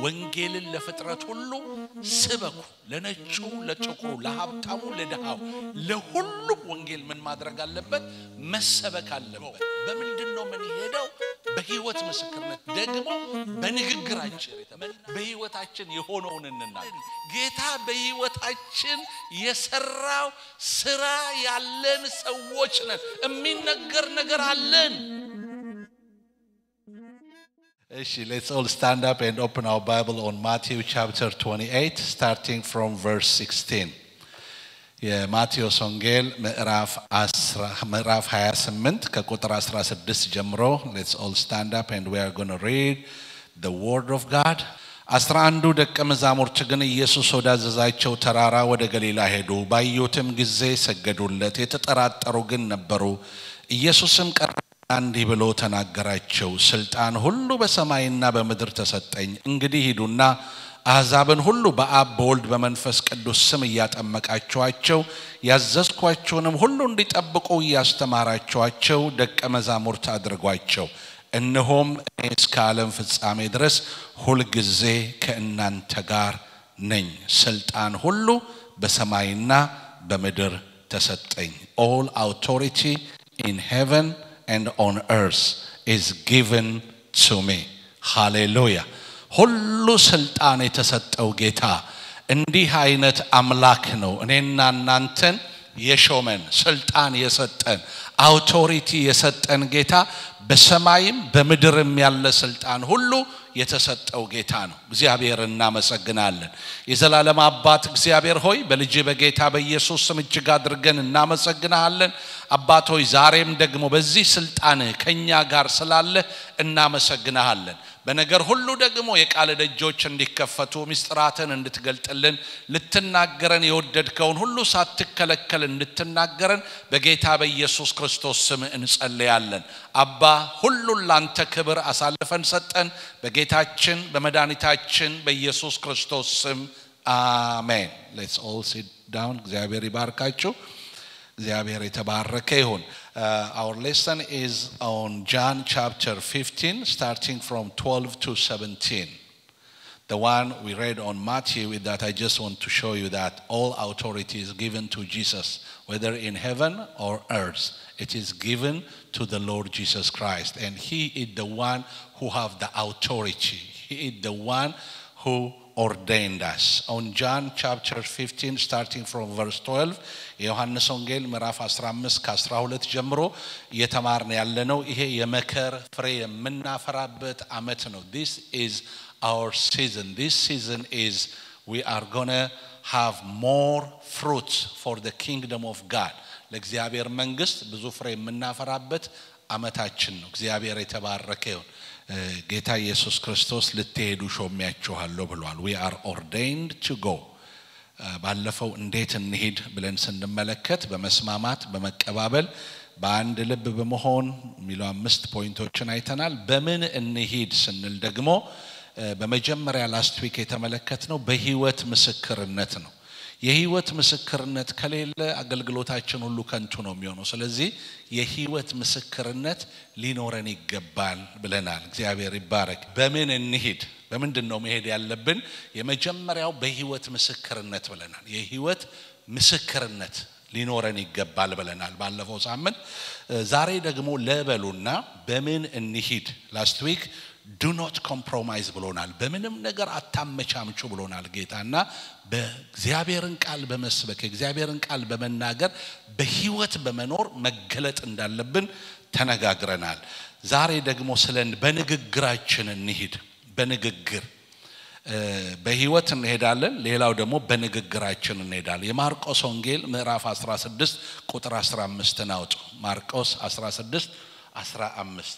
ወንጌልን ለፍጥረት ሁሉ ስበኩ፣ ለነጩ፣ ለጥቁሩ፣ ለሀብታሙ፣ ለድሃው፣ ለሁሉም ወንጌል ምን ማድረግ አለበት? መሰበክ አለበት። በምንድን ነው ምን ሄደው? በህይወት ምስክርነት ደግሞ በንግግራችን በህይወታችን የሆነውን እንናገር። ጌታ በህይወታችን የሰራው ስራ ያለን ሰዎች ነን። የሚነገር ነገር አለን። Actually, let's all stand up and open our Bible on Matthew chapter 28, starting from verse 16. የማቴዎስ ወንጌል ምዕራፍ 28 ከቁጥር 16 ጀምሮ ሌትስ ኦል ስታንድ አፕ ኤንድ ዊ አር ጎና ሪድ ዘ ወርድ ኦፍ ጋድ አስራ አንዱ ደቀ መዛሙርት ግን ኢየሱስ ወዳዘዛቸው ተራራ ወደ ገሊላ ሄዱ። ባዩትም ጊዜ ሰገዱለት። የተጠራጠሩ ግን ነበሩ። ኢየሱስም ቀረ እንዲህ ብሎ ተናገራቸው። ስልጣን ሁሉ በሰማይና በምድር ተሰጠኝ። እንግዲህ ሂዱና አሕዛብን ሁሉ በአብ በወልድ በመንፈስ ቅዱስ ስም እያጠመቃችኋቸው ያዘዝኳቸውንም ሁሉ እንዲጠብቁ እያስተማራችኋቸው ደቀ መዛሙርት አድርጓቸው። እነሆም እኔ እስከ ዓለም ፍጻሜ ድረስ ሁልጊዜ ከእናንተ ጋር ነኝ። ስልጣን ሁሉ በሰማይና በምድር ተሰጠኝ። ኦል አውቶሪቲ ኢን ሄቨን and on earth is given to me. ሃሌሉያ። ሁሉ ስልጣን የተሰጠው ጌታ እንዲህ አይነት አምላክ ነው። እኔና እናንተን የሾመን ስልጣን የሰጠን አውቶሪቲ የሰጠን ጌታ በሰማይም በምድርም ያለ ስልጣን ሁሉ የተሰጠው ጌታ ነው። እግዚአብሔር እናመሰግናለን። የዘላለም አባት እግዚአብሔር ሆይ በልጅ በጌታ በኢየሱስ ስም እጅግ አድርገን እናመሰግናለን። አባት ሆይ ዛሬም ደግሞ በዚህ ስልጣንህ ከእኛ ጋር ስላለህ እናመሰግናሃለን። በነገር ሁሉ ደግሞ የቃል ደጆች እንዲከፈቱ ምስጢራትን እንድትገልጥልን ልትናገረን የወደድከውን ሁሉ ሳትከለከል እንድትናገረን በጌታ በኢየሱስ ክርስቶስ ስም እንጸልያለን። አባ ሁሉን ላንተ ክብር አሳልፈን ሰጠን። በጌታችን በመድኃኒታችን በኢየሱስ ክርስቶስ ስም አሜን። ሌትስ ኦል ሲት ዳውን። እግዚአብሔር ይባርካችሁ። እግዚአብሔር የተባረከ ይሁን። Uh, our lesson is on John chapter 15, starting from 12 to 17. The one we read on Matthew is that I just want to show you that all authority is given to Jesus, whether in heaven or earth. It is given to the Lord Jesus Christ, and He is the one who have the authority. He is the one who ordained us. On John chapter 15, starting from verse 12, የዮሐንስ ወንጌል ምዕራፍ 15 ከ12 ጀምሮ እየተማርን ያለነው ይሄ የመከር ፍሬ የምናፈራበት አመት ነው። This is our season. This season is we are gonna have more fruits for the kingdom of God. ለእግዚአብሔር መንግስት ብዙ ፍሬ የምናፈራበት አመታችን ነው። እግዚአብሔር የተባረከ ይሁን። ጌታ ኢየሱስ ክርስቶስ ልትሄዱ ሾሚያችኋለሁ ብሏል። ዊ አር ኦርዴንድ ቱ ጎ ባለፈው እንዴት እንሂድ ብለን ስንመለከት በመስማማት በመቀባበል በአንድ ልብ በመሆን የሚሉ አምስት ፖይንቶችን አይተናል። በምን እንሂድ ስንል ደግሞ በመጀመሪያ ላስት ዊክ የተመለከት ነው በህይወት ምስክርነት ነው። የህይወት ምስክርነት ከሌለ አገልግሎታችን ሁሉ ከንቱ ነው የሚሆነው። ስለዚህ የህይወት ምስክርነት ሊኖረን ይገባል ብለናል። እግዚአብሔር ይባረክ። በምን እንሂድ? በምንድን ነው መሄድ ያለብን? የመጀመሪያው በህይወት ምስክርነት ብለናል። የህይወት ምስክርነት ሊኖረን ይገባል ብለናል ባለፈው ሳምንት። ዛሬ ደግሞ ለበሉና በምን እንሂድ ላስት ዊክ ዱ ኖት ኮምፕሮማይዝ ብሎናል። በምንም ነገር አታመቻምቹ ብሎናል ጌታና በእግዚአብሔርን ቃል በመስበክ የእግዚአብሔርን ቃል በመናገር በህይወት በመኖር መገለጥ እንዳለብን ተነጋግረናል። ዛሬ ደግሞ ስለ በንግግራችን እንሂድ። በንግግር በህይወት እንሄዳለን። ሌላው ደግሞ በንግግራችን እንሄዳለን። የማርቆስ ወንጌል ምዕራፍ 16 ቁጥር 15 ናውጡ። ማርቆስ 16 15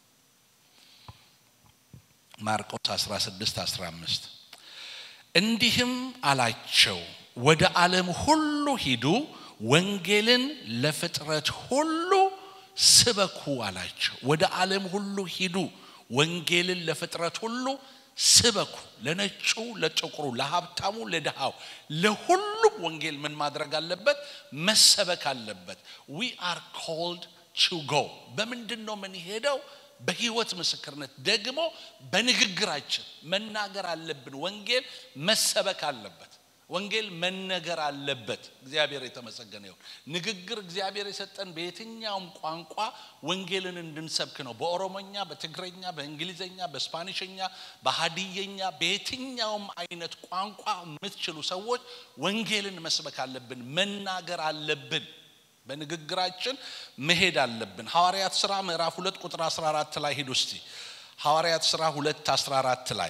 ማርቆስ 16 15 እንዲህም አላቸው፣ ወደ ዓለም ሁሉ ሂዱ፣ ወንጌልን ለፍጥረት ሁሉ ስበኩ አላቸው። ወደ ዓለም ሁሉ ሂዱ፣ ወንጌልን ለፍጥረት ሁሉ ስበኩ። ለነጩ፣ ለጥቁሩ፣ ለሀብታሙ፣ ለድሃው፣ ለሁሉም ወንጌል ምን ማድረግ አለበት? መሰበክ አለበት። ዊ አር ኮልድ ቱ ጎ። በምንድን ነው የምንሄደው? በህይወት ምስክርነት ደግሞ በንግግራችን መናገር አለብን። ወንጌል መሰበክ አለበት። ወንጌል መነገር አለበት። እግዚአብሔር የተመሰገነ ይሁን። ንግግር እግዚአብሔር የሰጠን በየትኛውም ቋንቋ ወንጌልን እንድንሰብክ ነው። በኦሮሞኛ፣ በትግረኛ፣ በእንግሊዘኛ፣ በስፓኒሽኛ፣ በሀዲየኛ በየትኛውም አይነት ቋንቋ የምትችሉ ሰዎች ወንጌልን መስበክ አለብን፣ መናገር አለብን። በንግግራችን መሄድ አለብን። ሐዋርያት ሥራ ምዕራፍ ሁለት ቁጥር 14 ላይ ሂዱ እስቲ። ሐዋርያት ሥራ ሁለት 14 ላይ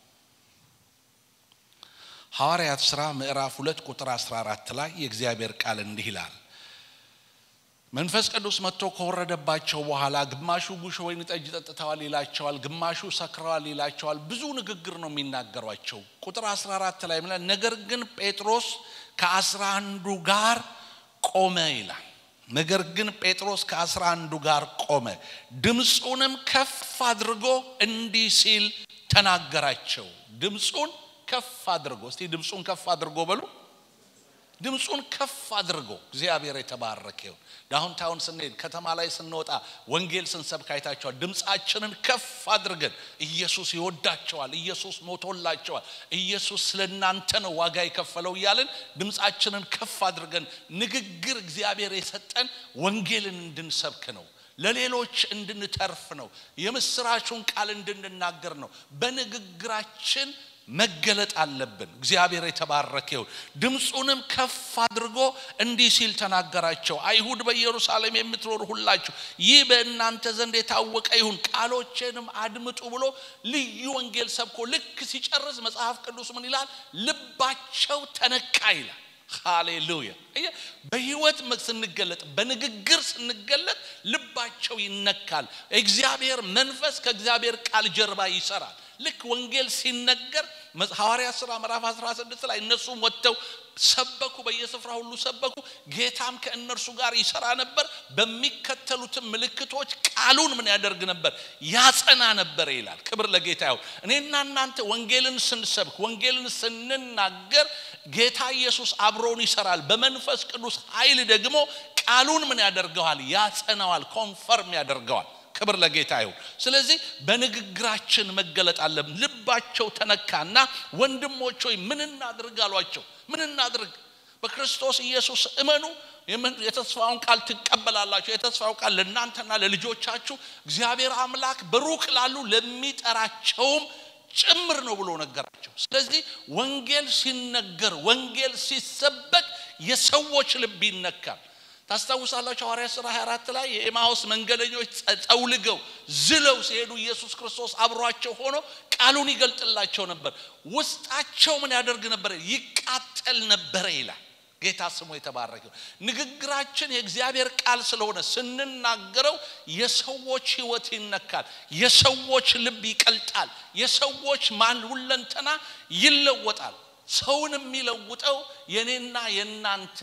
ሐዋርያት ሥራ ምዕራፍ ሁለት ቁጥር 14 ላይ የእግዚአብሔር ቃል እንዲህ ይላል። መንፈስ ቅዱስ መጥቶ ከወረደባቸው በኋላ ግማሹ ጉሽ ወይን ጠጅ ጠጥተዋል ይላቸዋል፣ ግማሹ ሰክረዋል ይላቸዋል። ብዙ ንግግር ነው የሚናገሯቸው። ቁጥር 14 ላይ ምላ ነገር ግን ጴጥሮስ ከአስራ አንዱ ጋር ቆመ ይላል። ነገር ግን ጴጥሮስ ከአስራ አንዱ ጋር ቆመ፣ ድምፁንም ከፍ አድርጎ እንዲህ ሲል ተናገራቸው። ድምፁን ከፍ አድርጎ እስቲ ድምፁን ከፍ አድርጎ በሉ። ድምፁን ከፍ አድርጎ እግዚአብሔር የተባረከ ይሁን። ዳውንታውን ስንሄድ ከተማ ላይ ስንወጣ ወንጌል ስንሰብክ አይታቸዋል። ድምፃችንን ከፍ አድርገን ኢየሱስ ይወዳቸዋል፣ ኢየሱስ ሞቶላቸዋል፣ ኢየሱስ ስለ እናንተ ነው ዋጋ የከፈለው እያልን ድምፃችንን ከፍ አድርገን ንግግር እግዚአብሔር የሰጠን ወንጌልን እንድንሰብክ ነው። ለሌሎች እንድንተርፍ ነው። የምስራቹን ቃል እንድንናገር ነው። በንግግራችን መገለጥ አለብን። እግዚአብሔር የተባረከ ይሁን። ድምፁንም ከፍ አድርጎ እንዲህ ሲል ተናገራቸው። አይሁድ በኢየሩሳሌም የምትኖሩ ሁላችሁ ይህ በእናንተ ዘንድ የታወቀ ይሁን፣ ቃሎቼንም አድምጡ ብሎ ልዩ ወንጌል ሰብኮ ልክ ሲጨርስ መጽሐፍ ቅዱስ ምን ይላል? ልባቸው ተነካ ይላል። ሃሌሉያ! በህይወት ስንገለጥ በንግግር ስንገለጥ ልባቸው ይነካል። እግዚአብሔር መንፈስ ከእግዚአብሔር ቃል ጀርባ ይሰራል። ልክ ወንጌል ሲነገር ሐዋርያት ሥራ ምዕራፍ 16 ላይ እነሱም ወጥተው ሰበኩ፣ በየስፍራ ሁሉ ሰበኩ። ጌታም ከእነርሱ ጋር ይሰራ ነበር። በሚከተሉትም ምልክቶች ቃሉን ምን ያደርግ ነበር? ያጸና ነበር ይላል። ክብር ለጌታ ይሁን። እኔና እናንተ ወንጌልን ስንሰብክ፣ ወንጌልን ስንናገር ጌታ ኢየሱስ አብሮን ይሰራል። በመንፈስ ቅዱስ ኃይል ደግሞ ቃሉን ምን ያደርገዋል? ያጸናዋል፣ ኮንፈርም ያደርገዋል። ክብር ለጌታ ይሁን። ስለዚህ በንግግራችን መገለጥ አለብን። ልባቸው ተነካና ወንድሞች ሆይ ምን እናድርግ አሏቸው። ምን እናድርግ? በክርስቶስ ኢየሱስ እመኑ፣ የተስፋውን ቃል ትቀበላላችሁ። የተስፋው ቃል ለእናንተና ለልጆቻችሁ እግዚአብሔር አምላክ በሩቅ ላሉ ለሚጠራቸውም ጭምር ነው ብሎ ነገራቸው። ስለዚህ ወንጌል ሲነገር፣ ወንጌል ሲሰበክ የሰዎች ልብ ይነካል። ታስታውሳላችሁ ሐዋርያት ሥራ 24 ላይ የኤማውስ መንገደኞች ጠውልገው ዝለው ሲሄዱ ኢየሱስ ክርስቶስ አብሯቸው ሆኖ ቃሉን ይገልጥላቸው ነበር። ውስጣቸው ምን ያደርግ ነበር? ይቃጠል ነበረ ይላል። ጌታ ስሙ የተባረከው። ንግግራችን የእግዚአብሔር ቃል ስለሆነ ስንናገረው የሰዎች ሕይወት ይነካል፣ የሰዎች ልብ ይቀልጣል፣ የሰዎች ማን ሁለንተና ይለወጣል። ሰውን የሚለውጠው የኔና የእናንተ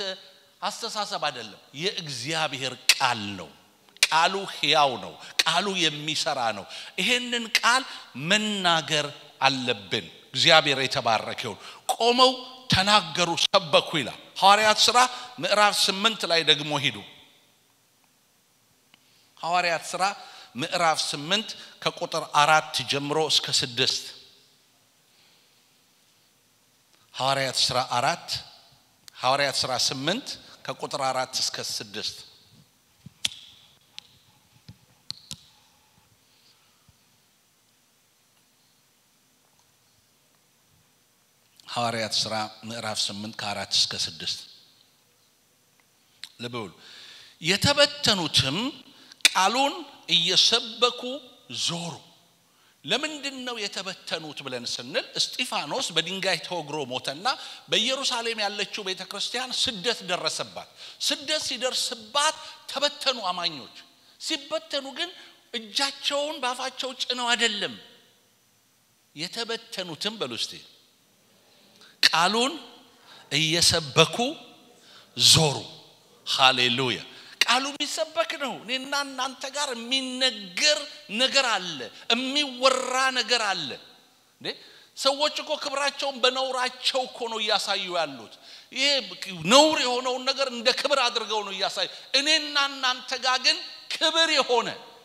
አስተሳሰብ አይደለም፣ የእግዚአብሔር ቃል ነው። ቃሉ ሕያው ነው። ቃሉ የሚሰራ ነው። ይሄንን ቃል መናገር አለብን። እግዚአብሔር የተባረከ ይሁን። ቆመው ተናገሩ፣ ሰበኩ ይላል። ሐዋርያት ሥራ ምዕራፍ ስምንት ላይ ደግሞ ሂዱ። ሐዋርያት ሥራ ምዕራፍ ስምንት ከቁጥር አራት ጀምሮ እስከ ስድስት ሐዋርያት ሥራ አራት ሐዋርያት ሥራ ስምንት ከቁጥር አራት እስከ ስድስት ሐዋርያት ሥራ ምዕራፍ ስምንት ከአራት እስከ ስድስት ልብ በሉ። የተበተኑትም ቃሉን እየሰበኩ ዞሩ። ለምንድን ነው የተበተኑት ብለን ስንል እስጢፋኖስ በድንጋይ ተወግሮ ሞተና በኢየሩሳሌም ያለችው ቤተ ክርስቲያን ስደት ደረሰባት። ስደት ሲደርስባት ተበተኑ አማኞች። ሲበተኑ ግን እጃቸውን በአፋቸው ጭነው አይደለም የተበተኑትም በሉ እስቲ ቃሉን እየሰበኩ ዞሩ። ሃሌሉያ! ቃሉ የሚሰበክ ነው። እኔና እናንተ ጋር የሚነገር ነገር አለ፣ የሚወራ ነገር አለ። እንዴ ሰዎች እኮ ክብራቸውን በነውራቸው እኮ ነው እያሳዩ ያሉት። ይሄ ነውር የሆነውን ነገር እንደ ክብር አድርገው ነው እያሳዩ። እኔና እናንተ ጋር ግን ክብር የሆነ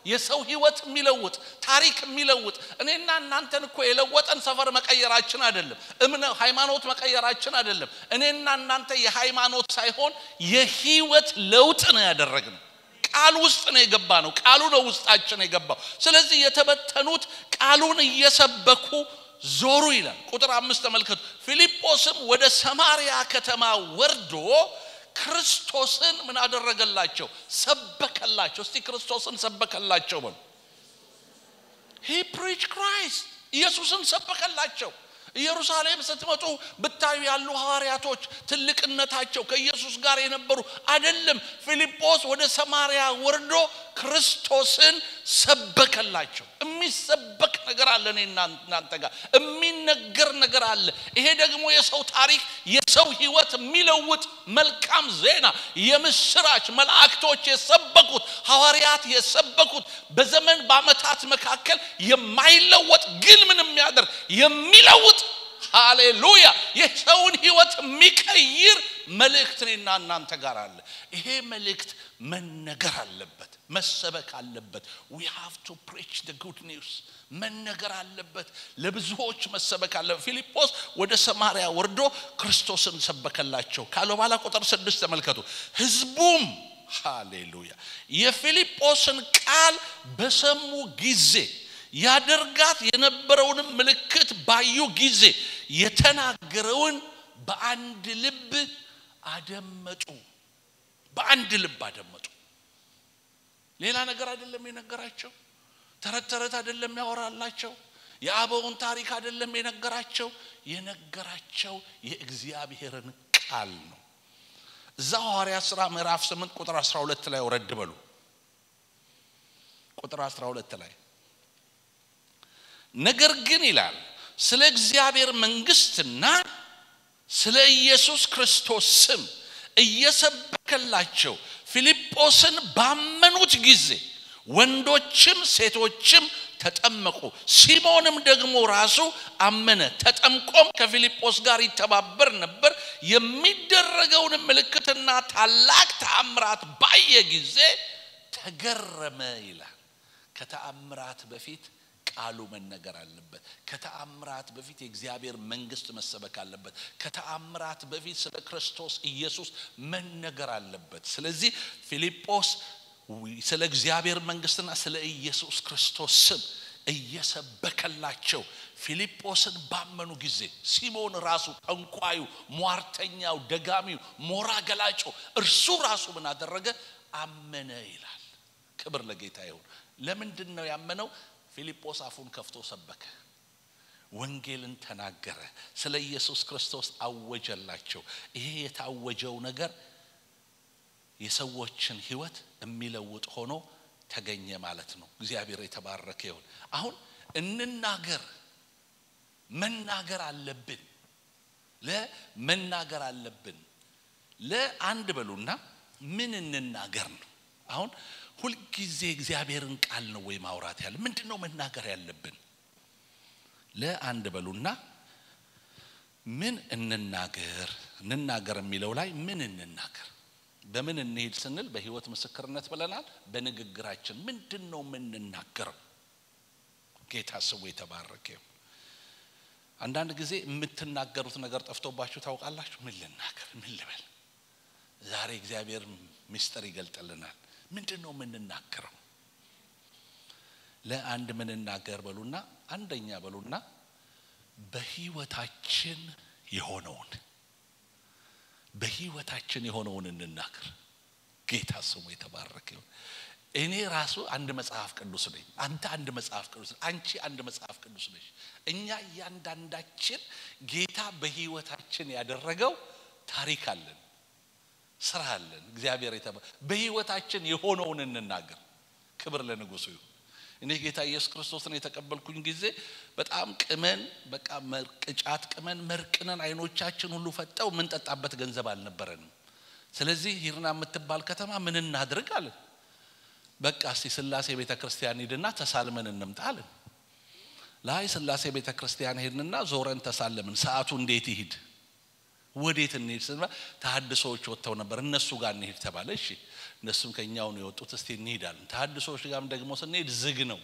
የሰው ህይወት የሚለውጥ ታሪክ የሚለውጥ እኔና እናንተን እኮ የለወጠን ሰፈር መቀየራችን አይደለም እምነ ሃይማኖት መቀየራችን አይደለም እኔና እናንተ የሃይማኖት ሳይሆን የህይወት ለውጥ ነው ያደረግነው ቃል ውስጥ ነው የገባ ነው ቃሉ ነው ውስጣችን የገባው ስለዚህ የተበተኑት ቃሉን እየሰበኩ ዞሩ ይላል ቁጥር አምስት ተመልከቱ ፊልጶስም ወደ ሰማሪያ ከተማ ወርዶ ክርስቶስን ምን አደረገላቸው ሰበከላቸው እስቲ ክርስቶስን ሰበከላቸው በሉ ሂ ፕሪች ክራይስት ኢየሱስን ሰበከላቸው ኢየሩሳሌም ስትመጡ ብታዩ ያሉ ሐዋርያቶች ትልቅነታቸው ከኢየሱስ ጋር የነበሩ አይደለም ፊልጶስ ወደ ሰማርያ ወርዶ ክርስቶስን ሰበከላቸው የሚሰበክ ነገር አለ እኔ እናንተ ጋር የሚነገር ነገር አለ ይሄ ደግሞ የሰው ታሪክ የሰው ህይወት የሚለውጥ መልካም ዜና የምስራች መላእክቶች የሰበኩት ሐዋርያት የሰበኩት በዘመን በአመታት መካከል የማይለወጥ ግን ምን የሚያደርግ የሚለውጥ ሃሌሉያ የሰውን ህይወት የሚቀይር መልእክት እኔና እናንተ ጋር አለ ይሄ መልእክት መነገር አለበት መሰበክ አለበት ዊ ሃቭ ቱ ፕሪች ደ ጉድ ኒውስ መነገር አለበት ለብዙዎች መሰበክ አለበት ፊልጶስ ወደ ሰማርያ ወርዶ ክርስቶስን ሰበከላቸው ካለ በኋላ ቁጥር ስድስት ተመልከቱ ህዝቡም ሃሌሉያ የፊልጶስን ቃል በሰሙ ጊዜ ያደርጋት የነበረውንም ምልክት ባዩ ጊዜ የተናገረውን በአንድ ልብ አደመጡ በአንድ ልብ አደመጡ ሌላ ነገር አይደለም የነገራቸው ተረት ተረት አይደለም ያወራላቸው የአበውን ታሪክ አይደለም የነገራቸው የነገራቸው የእግዚአብሔርን ቃል ነው እዛ ሐዋርያ ሥራ ምዕራፍ 8 ቁጥር 12 ላይ ወረድ በሉ ቁጥር 12 ላይ ነገር ግን ይላል ስለ እግዚአብሔር መንግስትና ስለ ኢየሱስ ክርስቶስ ስም እየሰበከላቸው ፊልጶስን ባመኑት ጊዜ ወንዶችም ሴቶችም ተጠመቁ ሲሞንም ደግሞ ራሱ አመነ ተጠምቆም ከፊልጶስ ጋር ይተባበር ነበር የሚደረገውን ምልክትና ታላቅ ተአምራት ባየ ጊዜ ተገረመ ይላል ከተአምራት በፊት ቃሉ መነገር አለበት ከተአምራት በፊት የእግዚአብሔር መንግስት መሰበክ አለበት ከተአምራት በፊት ስለ ክርስቶስ ኢየሱስ መነገር አለበት ስለዚህ ፊልጶስ ስለ እግዚአብሔር መንግስትና ስለ ኢየሱስ ክርስቶስ ስም እየሰበከላቸው ፊልጶስን ባመኑ ጊዜ ሲሞን ራሱ ጠንቋዩ ሟርተኛው ደጋሚው ሞራ ገላጮ እርሱ ራሱ ምን አደረገ አመነ ይላል ክብር ለጌታ ይሁን ለምንድን ነው ያመነው ፊልጶስ አፉን ከፍቶ ሰበከ ወንጌልን ተናገረ ስለ ኢየሱስ ክርስቶስ አወጀላቸው ይሄ የታወጀው ነገር የሰዎችን ህይወት የሚለውጥ ሆኖ ተገኘ ማለት ነው እግዚአብሔር የተባረከ ይሁን አሁን እንናገር መናገር አለብን ለመናገር አለብን ለአንድ በሉና ምን እንናገር ነው አሁን ሁልጊዜ እግዚአብሔርን ቃል ነው ወይ ማውራት ያለ ምንድን ነው መናገር ያለብን ለአንድ በሉና ምን እንናገር እንናገር የሚለው ላይ ምን እንናገር በምን እንሄድ ስንል በህይወት ምስክርነት ብለናል በንግግራችን ምንድን ነው የምንናገረው ጌታ ስሙ የተባረከ አንዳንድ ጊዜ የምትናገሩት ነገር ጠፍቶባችሁ ታውቃላችሁ ምን ልናገር ምን ልበል ዛሬ እግዚአብሔር ምስጢር ይገልጥልናል ምንድን ነው የምንናገረው ለአንድ ምንናገር በሉና አንደኛ በሉና በህይወታችን የሆነውን በህይወታችን የሆነውን እንናገር ጌታ ስሙ የተባረከ ይሁን እኔ ራሱ አንድ መጽሐፍ ቅዱስ ነኝ አንተ አንድ መጽሐፍ ቅዱስ አንቺ አንድ መጽሐፍ ቅዱስ ነች እኛ እያንዳንዳችን ጌታ በህይወታችን ያደረገው ታሪክ አለን ስራ አለን እግዚአብሔር የተባ በህይወታችን የሆነውን እንናገር ክብር ለንጉሱ ይሁን እኔ ጌታ ኢየሱስ ክርስቶስን የተቀበልኩኝ ጊዜ በጣም ቅመን በቃ ቅጫት ቅመን መርቅነን አይኖቻችን ሁሉ ፈጠው የምንጠጣበት ገንዘብ አልነበረንም ስለዚህ ሂርና የምትባል ከተማ ምን እናድርግ አለን በቃ እስቲ ስላሴ ቤተ ክርስቲያን ሂድና ተሳልመን እንምጣ አለን ላይ ስላሴ ቤተ ክርስቲያን ሄድንና ዞረን ተሳለምን ሰዓቱ እንዴት ይሂድ ወዴት እንሄድ ስንባ ተሀድሶዎች ወጥተው ነበር እነሱ ጋር እንሄድ ተባለ እሺ እነሱም ከኛው ነው የወጡት። እስቲ እንሄዳለን። ተሐድሶዎች ጋርም ደግሞ ስንሄድ ዝግ ነው።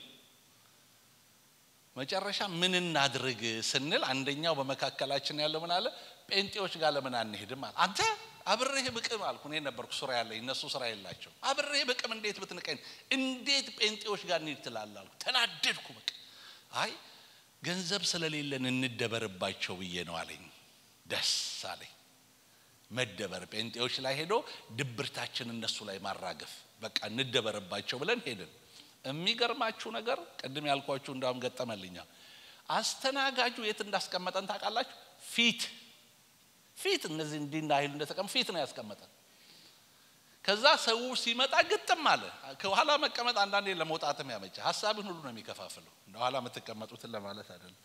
መጨረሻ ምን እናድርግ ስንል አንደኛው በመካከላችን ያለው ምን አለ፣ ጴንጤዎች ጋር ለምን አንሄድም አለ። አንተ አብሬህ ብቅም አልኩ። እኔ ነበርኩ ስራ ያለኝ፣ እነሱ ስራ የላቸው። አብሬህ ብቅም እንዴት ብትንቀኝ፣ እንዴት ጴንጤዎች ጋር እንሂድ ትላለህ አልኩ። ተናደድኩ። በቃ አይ ገንዘብ ስለሌለን እንደበርባቸው ብዬ ነው አለኝ። ደስ አለኝ። መደበር ጴንጤዎች ላይ ሄዶ ድብርታችን እነሱ ላይ ማራገፍ፣ በቃ እንደበርባቸው ብለን ሄድን። የሚገርማችሁ ነገር ቅድም ያልኳችሁ እንዳውም ገጠመልኛ። አስተናጋጁ የት እንዳስቀመጠን ታውቃላችሁ? ፊት ፊት እነዚህ እንዲህ እንዳይሉ እንደተቀመ ፊት ነው ያስቀመጠን። ከዛ ሰው ሲመጣ ግጥም አለ። ከኋላ መቀመጥ አንዳንዴ ለመውጣትም ያመቸ ሀሳብን ሁሉ ነው የሚከፋፍለው። እንደ ኋላ የምትቀመጡትን ለማለት አይደለም።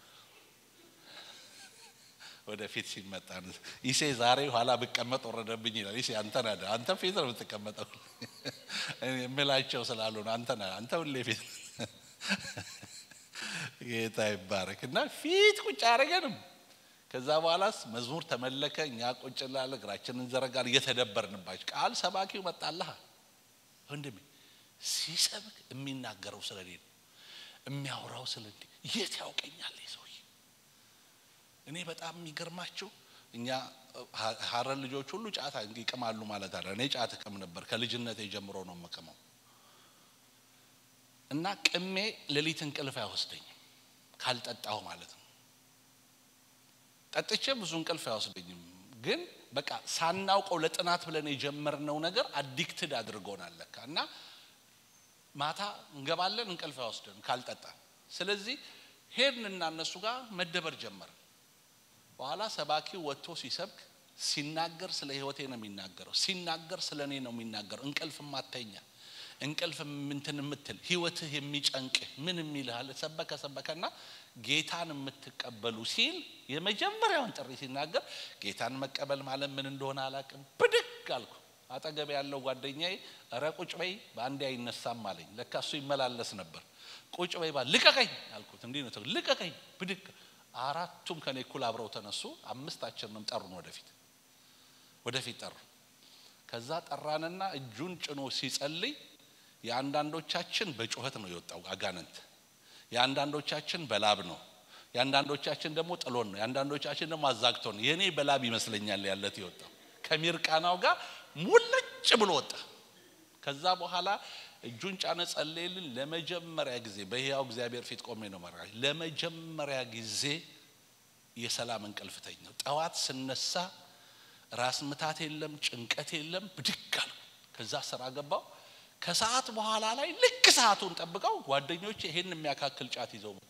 ወደፊት ሲመጣ ይሴ ዛሬ ኋላ ብቀመጥ ወረደብኝ ይላል። ይሴ አንተ ነህ አንተ ፊት ነው የምትቀመጠው የምላቸው ስላሉ ነው። አንተ ነህ አንተ ሁሌ ፊት ጌታ ይባረክ እና ፊት ቁጭ አደረገንም። ከዛ በኋላስ መዝሙር ተመለከ። እኛ ቁጭ ላለ እግራችንን እንዘረጋል እየተደበርንባቸው ቃል ሰባኪው መጣልሃ ወንድሜ ሲሰብክ የሚናገረው ስለ እኔ ነው የሚያወራው ስለ እንዲ የት ያውቀኛል ሰውዬ እኔ በጣም የሚገርማችሁ እኛ ሀረር ልጆች ሁሉ ጫት ይቅማሉ ማለት አለ እኔ ጫት እቅም ነበር ከልጅነት ጀምሮ ነው የምቅመው እና ቅሜ ሌሊት እንቅልፍ አይወስደኝም ካልጠጣሁ ማለት ነው ጠጥቼ ብዙ እንቅልፍ አይወስደኝም ግን በቃ ሳናውቀው ለጥናት ብለን የጀመርነው ነገር አዲክትድ አድርጎናል ለካ እና ማታ እንገባለን እንቅልፍ አይወስደን ካልጠጣን ስለዚህ ሄድንና እነሱ ጋር መደበር ጀመርን በኋላ ሰባኪው ወጥቶ ሲሰብክ ሲናገር ስለ ህይወቴ ነው የሚናገረው ሲናገር ስለ እኔ ነው የሚናገረው እንቅልፍ ማተኛ እንቅልፍ ምንትን የምትል ህይወትህ የሚጨንቅህ ምን የሚልሃል ሰበከ ሰበከና ጌታን የምትቀበሉ ሲል የመጀመሪያውን ጥሪ ሲናገር ጌታን መቀበል ማለት ምን እንደሆነ አላቅም ብድግ አልኩ አጠገብ ያለው ጓደኛዬ እረ ቁጭ በይ በአንዴ አይነሳም አለኝ ለካ እሱ ይመላለስ ነበር ቁጭ በይ ባ ልቀቀኝ አልኩት እንዲህ ነው ልቀቀኝ ብድግ አራቱም ከኔ እኩል አብረው ተነሱ አምስታችንንም ጠሩን ወደፊት ወደፊት ጠሩ ከዛ ጠራንና እጁን ጭኖ ሲጸልይ የአንዳንዶቻችን በጩኸት ነው የወጣው አጋንንት የአንዳንዶቻችን በላብ ነው የአንዳንዶቻችን ደግሞ ጥሎን ነው የአንዳንዶቻችን ደግሞ አዛግቶ ነው የእኔ በላብ ይመስለኛል ያለት የወጣው ከሚርቃናው ጋር ሙልጭ ብሎ ወጣ ከዛ በኋላ እጁን ጫነ ጸለይልን ለመጀመሪያ ጊዜ በህያው እግዚአብሔር ፊት ቆሜ ነው መራ ለመጀመሪያ ጊዜ የሰላም እንቅልፍ ተኛው ጠዋት ስነሳ ራስ ምታት የለም ጭንቀት የለም ብድግ አልኩ ከዛ ስራ ገባው ከሰዓት በኋላ ላይ ልክ ሰዓቱን ጠብቀው ጓደኞቼ ይሄን የሚያካክል ጫት ይዘው መጡ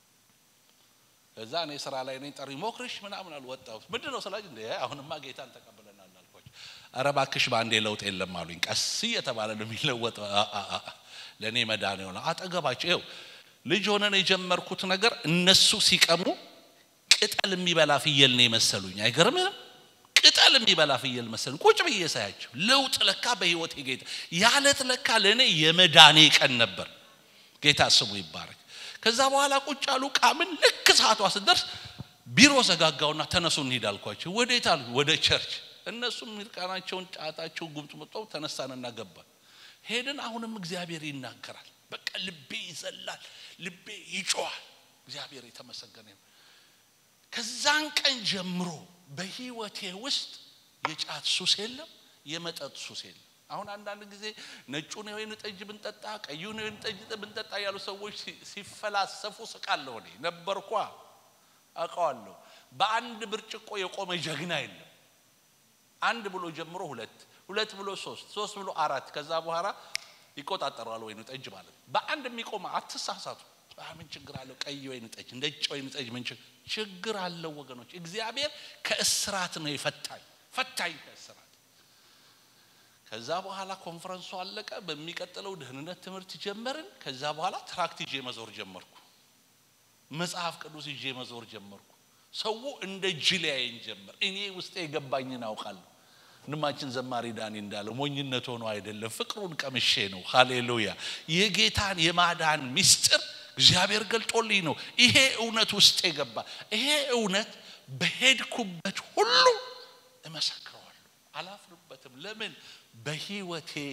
ከዛ እኔ ስራ ላይ ነኝ ጠሪ ሞክርሽ ምናምን አልወጣሁት ምንድን ነው ስላጅ እንደ አሁንማ ጌታን ተቀብለናል አልኳቸው ኧረ እባክሽ በአንዴ ለውጥ የለም አሉኝ ቀስ እየተባለ ነው የሚለወጠው ለእኔ መዳን የሆነ አጠገባቸው ይው ልጅ ሆነን የጀመርኩት ነገር እነሱ ሲቀሙ ቅጠል የሚበላ ፍየል ነው የመሰሉኝ አይገርምህም ቅጠል የሚበላ ፍየል መሰል ቁጭ ብዬ ሳያቸው ለውጥ ለካ በህይወቴ ጌታ ያለት ለካ ለእኔ የመዳኔ ቀን ነበር ጌታ ስሙ ይባረክ ከዛ በኋላ ቁጭ አሉ ቃምን ልክ ሰዓቷ ስደርስ ቢሮ ዘጋጋውና ተነሱ እንሂድ አልኳቸው ወዴት አሉ ወደ ቸርች እነሱም ሚርቃናቸውን ጫታቸውን ጉምጥ መጠው ተነሳንና ገባን ሄድን አሁንም እግዚአብሔር ይናገራል በቃ ልቤ ይዘላል ልቤ ይጮዋል እግዚአብሔር የተመሰገነ ከዛን ቀን ጀምሮ በህይወቴ ውስጥ የጫት ሱስ የለም የመጠጥ ሱስ የለም አሁን አንዳንድ ጊዜ ነጩን የወይን ጠጅ ብንጠጣ ቀዩን የወይን ጠጅ ብንጠጣ ያሉ ሰዎች ሲፈላሰፉ ስቃለሁ እኔ ነበርኳ አውቀዋለሁ በአንድ ብርጭቆ የቆመ ጀግና የለም አንድ ብሎ ጀምሮ ሁለት ሁለት ብሎ ሶስት ሶስት ብሎ አራት ከዛ በኋላ ይቆጣጠረዋል ወይኑ ጠጅ ማለት በአንድ የሚቆመ አትሳሳቱ ምን ችግር አለው ቀይ ወይን ጠጅ ነጭ ወይን ጠጅ ምን ችግር አለው ወገኖች እግዚአብሔር ከእስራት ነው የፈታኝ ፈታኝ ከእስራት ከዛ በኋላ ኮንፈረንሱ አለቀ በሚቀጥለው ደህንነት ትምህርት ጀመርን ከዛ በኋላ ትራክት ይዤ መዞር ጀመርኩ መጽሐፍ ቅዱስ ይዤ መዞር ጀመርኩ ሰው እንደ ጅል ያየኝ ጀመር እኔ ውስጤ የገባኝን አውቃለሁ ወንድማችን ዘማሪ ዳኒ እንዳለው ሞኝነት ሆኖ አይደለም ፍቅሩን ቀምሼ ነው ሃሌሉያ የጌታን የማዳን ሚስጥር እግዚአብሔር ገልጦልኝ ነው ይሄ እውነት ውስጥ የገባ ይሄ እውነት በሄድኩበት ሁሉ እመሰክረዋለሁ አላፍርበትም ለምን በህይወቴ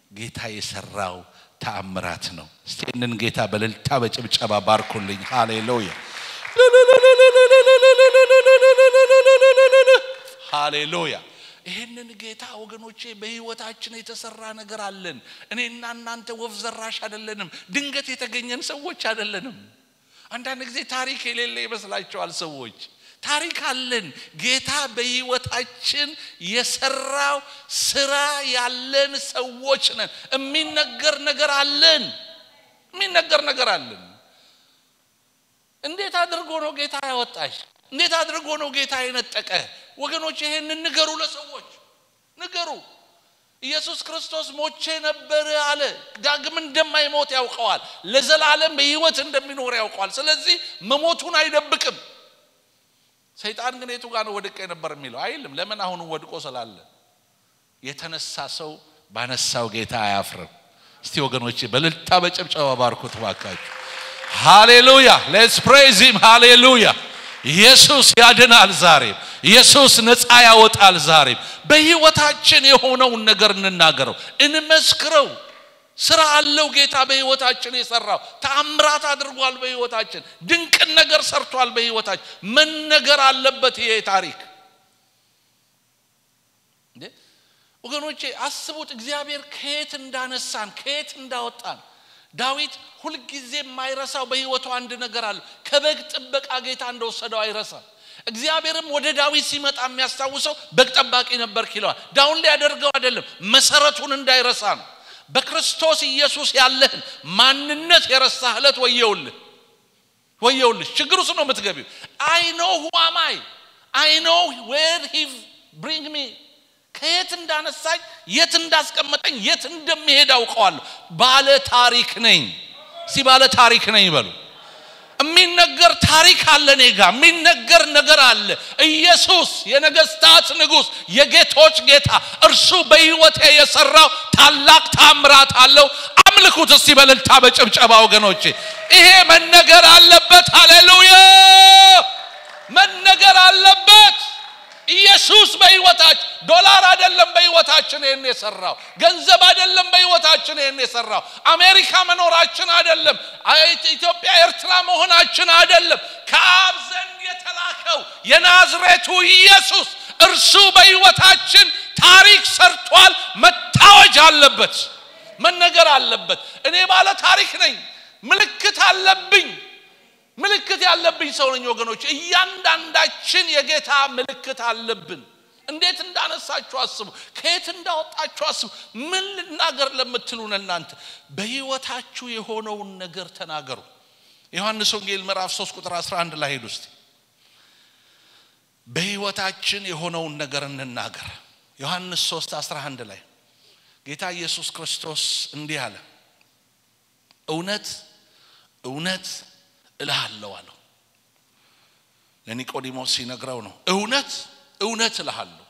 ጌታ የሰራው ተአምራት ነው። እስቲ ይህንን ጌታ በእልልታ በጭብጨባ ባርኩልኝ። ሃሌሉያ ሃሌሉያ። ይህንን ጌታ ወገኖቼ በህይወታችን የተሰራ ነገር አለን። እኔና እናንተ ወፍ ዘራሽ አይደለንም። ድንገት የተገኘን ሰዎች አይደለንም። አንዳንድ ጊዜ ታሪክ የሌለ ይመስላቸዋል ሰዎች። ታሪክ አለን። ጌታ በህይወታችን የሰራው ስራ ያለን ሰዎች ነን። የሚነገር ነገር አለን። የሚነገር ነገር አለን። እንዴት አድርጎ ነው ጌታ ያወጣሽ? እንዴት አድርጎ ነው ጌታ የነጠቀ? ወገኖች ይሄንን ንገሩ፣ ለሰዎች ንገሩ። ኢየሱስ ክርስቶስ ሞቼ ነበር አለ። ዳግም እንደማይሞት ያውቀዋል። ለዘላለም በህይወት እንደሚኖር ያውቀዋል። ስለዚህ መሞቱን አይደብቅም። ሰይጣን ግን የቱ ጋር ነው ወድቄ ነበር የሚለው አይልም። ለምን አሁኑ ወድቆ ስላለ የተነሳ ሰው ባነሳው ጌታ አያፍርም። እስቲ ወገኖቼ በልልታ በጭብጨባ ባርኩት ባካችሁ። ሃሌሉያ ሌትስ ፕሬዝ ሂም ሃሌሉያ። ኢየሱስ ያድናል ዛሬም። ኢየሱስ ነፃ ያወጣል ዛሬም። በህይወታችን የሆነውን ነገር እንናገረው፣ እንመስክረው። ስራ አለው ጌታ በህይወታችን የሰራው ተአምራት አድርጓል። በህይወታችን ድንቅን ነገር ሰርቷል። በህይወታችን መነገር አለበት ይሄ ታሪክ። እንዴ ወገኖቼ አስቡት፣ እግዚአብሔር ከየት እንዳነሳን ከየት እንዳወጣን። ዳዊት ሁልጊዜ የማይረሳው በህይወቱ አንድ ነገር አለ። ከበግ ጥበቃ ጌታ እንደወሰደው አይረሳም። እግዚአብሔርም ወደ ዳዊት ሲመጣ የሚያስታውሰው በግ ጠባቂ ነበር ይለዋል። ዳውን ሊያደርገው አይደለም፣ መሰረቱን እንዳይረሳ ነው። በክርስቶስ ኢየሱስ ያለህን ማንነት የረሳህ ዕለት ወየውልህ ወየውልሽ። ችግር ውስጥ ነው የምትገቢው። አይ ኖ ሁ አም አይ አይ ኖ ዌር ሂ ብሪንግ ሚ ከየት እንዳነሳኝ የት እንዳስቀመጠኝ የት እንደሚሄድ አውቀዋለሁ። ባለ ታሪክ ነኝ። ሲ ባለ ታሪክ ነኝ በሉ። የሚነገር ታሪክ አለ እኔ ጋር የሚነገር ነገር አለ። ኢየሱስ የነገስታት ንጉሥ የጌቶች ጌታ እርሱ በሕይወቴ የሰራው ታላቅ ታምራት አለው። አምልኩት እስቲ በእልልታ በጭብጨባ ወገኖቼ፣ ይሄ መነገር አለበት። ሃሌሉያ መነገር አለበት። ኢየሱስ በሕይወታችን ዶላር አይደለም በሕይወታችን ይህን የሰራው ገንዘብ አይደለም በሕይወታችን ይህን የሰራው አሜሪካ መኖራችን አይደለም ኢትዮጵያ ኤርትራ መሆናችን አይደለም ከአብ ዘንድ የተላከው የናዝሬቱ ኢየሱስ እርሱ በሕይወታችን ታሪክ ሰርቷል መታወጅ አለበት መነገር አለበት እኔ ባለ ታሪክ ነኝ ምልክት አለብኝ ምልክት ያለብኝ ሰው ነኝ ወገኖች። እያንዳንዳችን የጌታ ምልክት አለብን። እንዴት እንዳነሳችሁ አስቡ። ከየት እንዳወጣችሁ አስቡ። ምን ልናገር ለምትሉን እናንተ በሕይወታችሁ የሆነውን ነገር ተናገሩ። ዮሐንስ ወንጌል ምዕራፍ 3 ቁጥር 11 ላይ ሄዱ እስቲ። በሕይወታችን የሆነውን ነገር እንናገር። ዮሐንስ 3 11 ላይ ጌታ ኢየሱስ ክርስቶስ እንዲህ አለ፣ እውነት እውነት እልሃለሁ አለው። ለኒቆዲሞስ ሲነግረው ነው። እውነት እውነት እልሃለሁ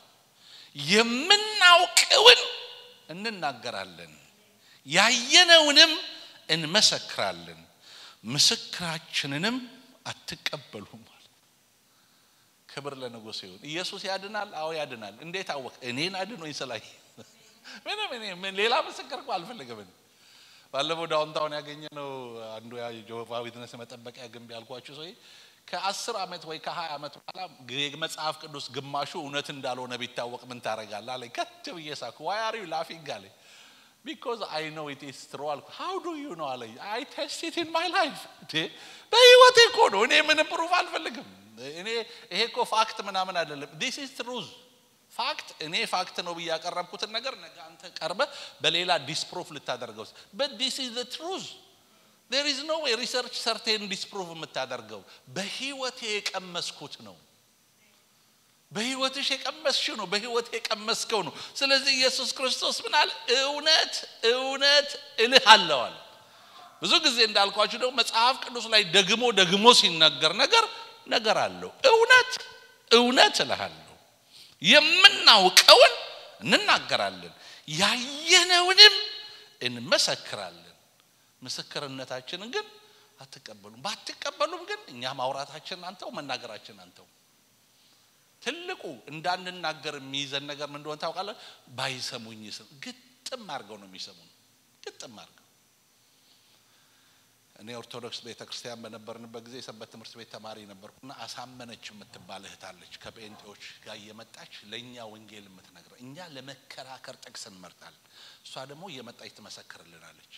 የምናውቀውን እንናገራለን፣ ያየነውንም እንመሰክራለን፣ ምስክራችንንም አትቀበሉም አለ። ክብር ለንጉሥ ይሁን። ኢየሱስ ያድናል። አዎ ያድናል። እንዴት አወቅ? እኔን አድኖኝ ስላይ ምንም እኔ ሌላ ምስክር እኮ አልፈልግም። ባለፈው ዳውንታውን ያገኘ ነው አንዱ የጆቫ ዊትነስ መጠበቂያ ግንብ ያልኳችሁ ሰው ከአስር ዓመት ወይ ከሀያ ዓመት በኋላ መጽሐፍ ቅዱስ ግማሹ እውነት እንዳልሆነ ቢታወቅ ምን ታደርጋለህ አለኝ። ከት ብዬ ሳኩ። ዋይ አር ዩ ላፊንግ አለኝ። ቢኮዝ አይ ኖ ኢት ኢዝ ትሩ አልኩ። ሃው ዱ ዩ ኖ አለኝ። አይ ቴስት ኢት ኢን ማይ ላይፍ። በህይወቴ እኮ ነው። እኔ ምንም ፕሩፍ አልፈልግም። እኔ ይሄ እኮ ፋክት ምናምን አይደለም። ዲስ ኢዝ ትሩዝ ፋክት እኔ ፋክት ነው ብዬ ያቀረብኩትን ነገር ነገ አንተ ቀርበ በሌላ ዲስፕሩፍ ልታደርገው በት ዲስ ኢዝ ዘ ትሩዝ ዴር ኢዝ ኖ ዌይ ሪሰርች ሰርቴን ዲስፕሩፍ የምታደርገው በህይወቴ የቀመስኩት ነው። በህይወትሽ የቀመስሽው ነው። በህይወቴ የቀመስከው ነው። ስለዚህ ኢየሱስ ክርስቶስ ምናል እውነት እውነት እልሃለሁ አለ። ብዙ ጊዜ እንዳልኳችሁ ደግሞ መጽሐፍ ቅዱስ ላይ ደግሞ ደግሞ ሲነገር ነገር ነገር አለው። እውነት እውነት እልሃለሁ የምናውቀውን እንናገራለን፣ ያየነውንም እንመሰክራለን። ምስክርነታችንን ግን አትቀበሉም። ባትቀበሉም ግን እኛ ማውራታችን አንተው መናገራችን አንተው። ትልቁ እንዳንናገር የሚይዘን ነገር ምን እንደሆነ ታውቃለህ? ባይሰሙኝ ስም ግድ ግጥም አድርገው ነው የሚሰሙን። ግጥም አድርገው እኔ ኦርቶዶክስ ቤተ ክርስቲያን በነበርንበት ጊዜ የሰንበት ትምህርት ቤት ተማሪ ነበርኩና አሳመነች የምትባል እህት አለች። ከጴንጤዎች ጋር እየመጣች ለእኛ ወንጌል የምትነግረ እኛ ለመከራከር ጥቅስ እንመርጣለን፣ እሷ ደግሞ እየመጣች ትመሰክርልናለች።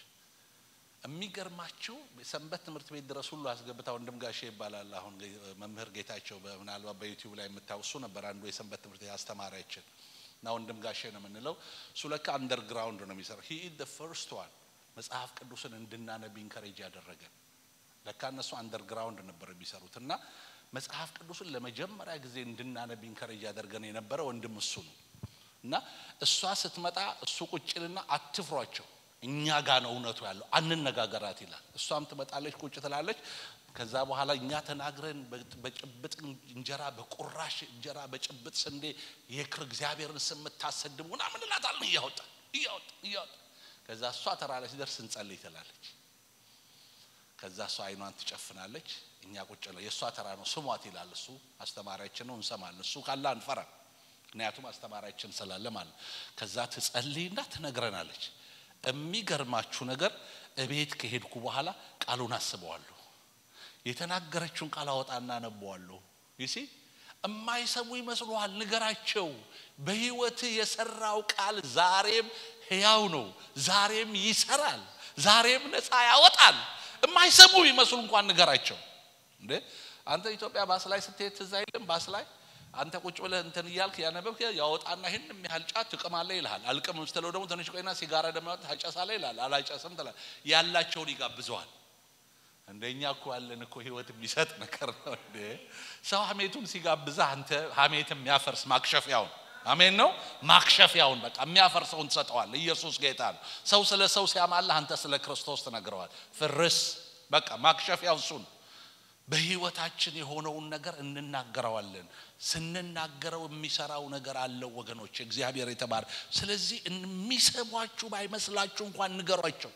የሚገርማችሁ ሰንበት ትምህርት ቤት ድረስ ሁሉ አስገብታ ወንድም ጋሼ ይባላል። አሁን መምህር ጌታቸው ምናልባት በዩቲዩብ ላይ የምታውሱ ነበር አንዱ የሰንበት ትምህርት ቤት አስተማሪያችን እና ወንድም ጋሼ ነው የምንለው። እሱ ለካ አንደርግራውንድ ነው የሚሰራው። ሂ ኢዝ ዘ ፈርስት ዋን መጽሐፍ ቅዱስን እንድናነብ ኢንከሬጅ ያደረገን። ለካ እነሱ አንደርግራውንድ ነበር የሚሰሩት እና መጽሐፍ ቅዱስን ለመጀመሪያ ጊዜ እንድናነብ ኢንከሬጅ ያደርገን የነበረ ወንድም እሱ ነው እና እሷ ስትመጣ እሱ ቁጭልና አትፍሯቸው እኛ ጋ ነው እውነቱ ያለው አንነጋገራት ይላል። እሷም ትመጣለች፣ ቁጭ ትላለች። ከዛ በኋላ እኛ ተናግረን በጭብጥ እንጀራ በቁራሽ እንጀራ በጭብጥ ስንዴ የክር እግዚአብሔርን ስም የምታሰድቡ ምናምን እንላታለን እያወጣ እያወጣ እያወጣ ከዛ እሷ ተራ ላይ ሲደርስ እንጸልይ ትላለች። ከዛ እሷ አይኗን ትጨፍናለች። እኛ ቁጭ ነው የእሷ ተራ ነው ስሟት ይላል። እሱ አስተማሪያችን ነው እንሰማለን። እሱ ካለ አንፈራም፣ ምክንያቱም አስተማሪያችን ስላለ ማለት ከዛ ትጸልይና ትነግረናለች። የሚገርማችሁ ነገር እቤት ከሄድኩ በኋላ ቃሉን አስበዋለሁ። የተናገረችውን ቃል አወጣና አነበዋለሁ። ይሲ እማይሰሙ ይመስሉሃል? ንገራቸው። በህይወት የሰራው ቃል ዛሬም ሕያው ነው። ዛሬም ይሰራል። ዛሬም ነፃ ያወጣል። የማይሰሙ ይመስሉ እንኳን ንገራቸው። እንዴ አንተ ኢትዮጵያ ባስ ላይ ስትሄድ ትዝ አይልም? ባስ ላይ አንተ ቁጭ ብለህ እንትን እያልክ ያነበብክ ያወጣና ይህን የሚያህል ጫት ትቅማለህ ይልሃል። አልቅምም ስትለው ደግሞ ትንሽ ቆይና ሲጋራ ደግሞ ታጨሳለህ ይልሃል። አላጨስም ትላለህ። ያላቸውን ይጋብዘዋል። እንደኛ እኮ ያለን እኮ ህይወት የሚሰጥ ነገር ነው እንዴ! ሰው ሀሜቱን ሲጋብዝህ አንተ ሀሜት የሚያፈርስ ማክሸፊያውን አሜን ነው ማክሸፊያውን በቃ የሚያፈርሰውን ትሰጠዋል። ኢየሱስ ጌታ ነው። ሰው ስለ ሰው ሲያማልህ አንተ ስለ ክርስቶስ ትነግረዋል። ፍርስ በቃ ማክሸፊያው እሱ ነው። በህይወታችን የሆነውን ነገር እንናገረዋለን። ስንናገረው የሚሰራው ነገር አለው ወገኖች፣ እግዚአብሔር የተባረ ስለዚህ የሚሰሟችሁ ባይመስላችሁ እንኳን ንገሯቸው።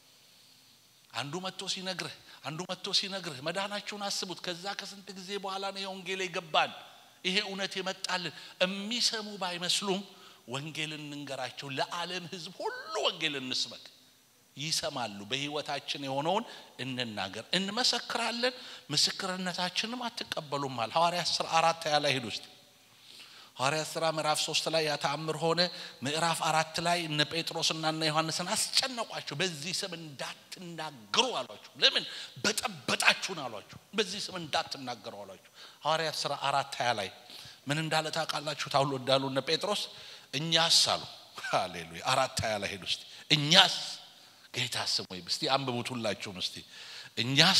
አንዱ መጥቶ ሲነግርህ አንዱ መጥቶ ሲነግርህ መዳናችሁን አስቡት። ከዛ ከስንት ጊዜ በኋላ ነው የወንጌል የገባን ይሄ እውነት የመጣልን የሚሰሙ ባይመስሉም ወንጌልን እንንገራቸው። ለዓለም ህዝብ ሁሉ ወንጌል እንስበክ። ይሰማሉ። በህይወታችን የሆነውን እንናገር፣ እንመሰክራለን። ምስክርነታችንም አትቀበሉም አለ ሐዋርያት ሥራ አራት ያ ላይ ሂድ ውስጥ ሐዋርያት ሥራ ምዕራፍ ሶስት ላይ ያተአምር ሆነ። ምዕራፍ አራት ላይ እነ ጴጥሮስና እነ ዮሐንስን አስጨነቋቸው። በዚህ ስም እንዳትናገሩ አሏቸው። ለምን በጠበጣችሁን አሏቸው። በዚህ ስም እንዳትናገሩ አሏቸው። ሐዋርያት ሥራ አራት ሀያ ላይ ምን እንዳለ ታውቃላችሁ? ታውሎ እንዳሉ እነ ጴጥሮስ እኛስ አሉ። ሃሌሉያ አራት ሀያ ላይ ሄዱ። እስቲ እኛስ ጌታ ስም ወይ እስቲ አንብቡት ሁላችሁም እስቲ እኛስ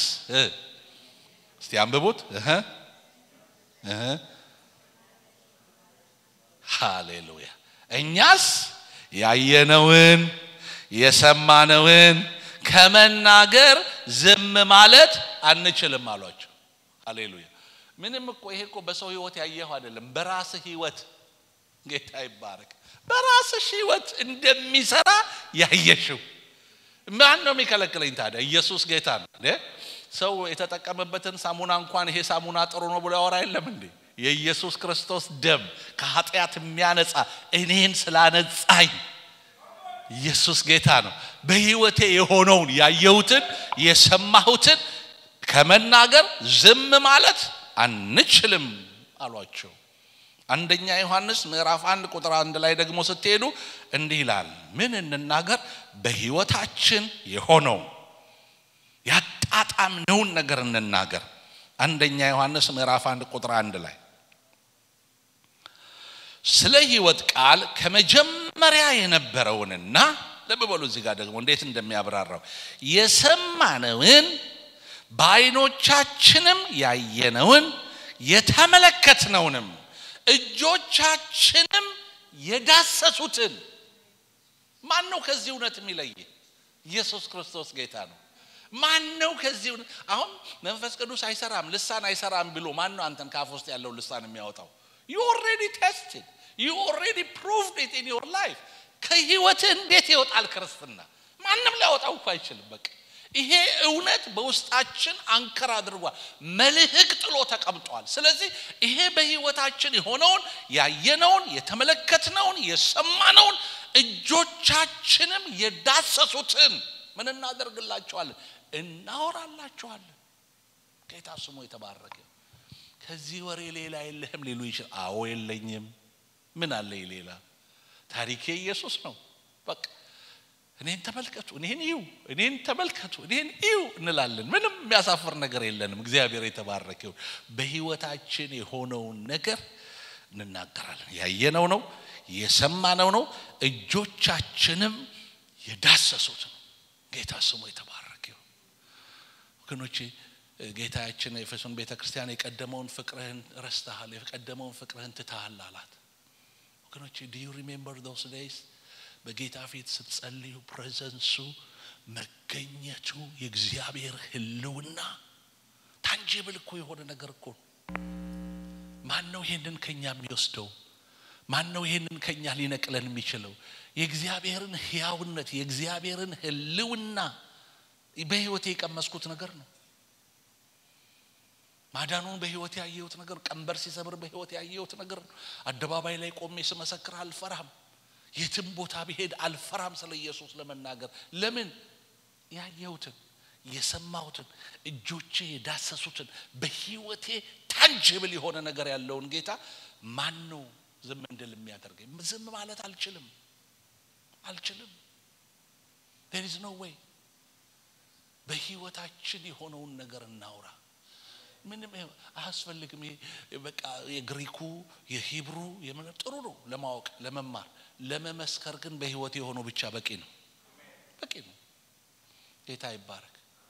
እስቲ አንብቡት እህ እህ ሃሌሉያ እኛስ ያየነውን የሰማነውን ከመናገር ዝም ማለት አንችልም አሏቸው። ሃሌሉያ ምንም እኮ ይሄ እኮ በሰው ህይወት ያየኸው አይደለም፣ በራስህ ህይወት ጌታ ይባረክ። በራስሽ ህይወት እንደሚሰራ ያየሽው ማን ነው የሚከለክለኝ ታዲያ? ኢየሱስ ጌታ ነው። ሰው የተጠቀመበትን ሳሙና እንኳን ይሄ ሳሙና ጥሩ ነው ብሎ ያወራ የለም እንዴ? የኢየሱስ ክርስቶስ ደም ከኃጢአት የሚያነጻ እኔን ስላነጻኝ ኢየሱስ ጌታ ነው። በህይወቴ የሆነውን ያየሁትን የሰማሁትን ከመናገር ዝም ማለት አንችልም አሏቸው። አንደኛ ዮሐንስ ምዕራፍ አንድ ቁጥር አንድ ላይ ደግሞ ስትሄዱ እንዲህ ይላል። ምን እንናገር? በህይወታችን የሆነው ያጣጣምነውን ነገር እንናገር። አንደኛ ዮሐንስ ምዕራፍ አንድ ቁጥር አንድ ላይ ስለ ህይወት ቃል ከመጀመሪያ የነበረውንና ልብ በሉ እዚህ ጋር ደግሞ እንዴት እንደሚያብራራው የሰማነውን በዓይኖቻችንም ያየነውን የተመለከትነውንም እጆቻችንም የዳሰሱትን ማን ነው ከዚህ እውነት የሚለይ? ኢየሱስ ክርስቶስ ጌታ ነው። ማን ነው ከዚህ እውነት? አሁን መንፈስ ቅዱስ አይሰራም፣ ልሳን አይሰራም ብሎ ማን ነው አንተን ካፍ ውስጥ ያለው ልሳን የሚያወጣው? ዩ ኦልሬዲ ቴስትድ ዩ ኦልሬዲ ፕሩቭድ ኢት ኢን ዮር ላይፍ። ከህይወትህ እንዴት ይወጣል ክርስትና? ማንም ሊያወጣው እኮ አይችልም። በቃ ይሄ እውነት በውስጣችን አንከር አድርጓል፣ መልህቅ ጥሎ ተቀምጧል። ስለዚህ ይሄ በህይወታችን የሆነውን ያየነውን፣ የተመለከትነውን፣ የሰማነውን እጆቻችንም የዳሰሱትን ምን እናደርግላቸዋለን? እናወራላቸዋለን። ጌታ ስሙ የተባረከ። ከዚህ ወሬ ሌላ የለህም ሊሉ ይችላል። አዎ የለኝም። ምን አለኝ ሌላ? ታሪኬ ኢየሱስ ነው። በቃ እኔን ተመልከቱ፣ እኔን እዩ፣ እኔን ተመልከቱ፣ እኔን እዩ እንላለን። ምንም የሚያሳፍር ነገር የለንም። እግዚአብሔር የተባረከ ይሁን። በህይወታችን የሆነውን ነገር እንናገራለን። ያየነው ነው፣ የሰማነው ነው፣ እጆቻችንም የዳሰሱት ነው። ጌታ ስሙ የተባረከ ይሁን። ወገኖቼ ጌታችን ኤፌሶን ቤተ ክርስቲያን የቀደመውን ፍቅርህን ረስተሃል፣ የቀደመውን ፍቅርህን ትተሃል አላት። ወገኖቼ ዱ ዩ ሪሜምበር ዶስ ዴይስ በጌታ ፊት ስትጸልዩ ፕሬዘንሱ መገኘቱ የእግዚአብሔር ህልውና ታንጂብል እኮ የሆነ ነገር እኮ ነው። ማን ነው ይሄንን ከኛ የሚወስደው? ማን ነው ይሄንን ከኛ ሊነቅለን የሚችለው? የእግዚአብሔርን ህያውነት የእግዚአብሔርን ህልውና በህይወቴ የቀመስኩት ነገር ነው። ማዳኑን በህይወት ያየሁት ነገር፣ ቀንበር ሲሰብር በህይወት ያየሁት ነገር ነው። አደባባይ ላይ ቆሜ ስመሰክር አልፈራም። የትም ቦታ ብሄድ አልፈራም ስለ ኢየሱስ ለመናገር። ለምን? ያየሁትን የሰማሁትን እጆቼ የዳሰሱትን በህይወቴ ታንጅብል የሆነ ነገር ያለውን ጌታ ማን ነው ዝም እንድል የሚያደርገኝ? ዝም ማለት አልችልም አልችልም። ዜር ኢዝ ኖ ዌይ። በህይወታችን የሆነውን ነገር እናውራ። ምንም አያስፈልግም። በቃ የግሪኩ የሂብሩ ጥሩ ነው ለማወቅ ለመማር፣ ለመመስከር ግን በህይወት የሆነው ብቻ በቂ ነው፣ በቂ ነው። ጌታ ይባረክ።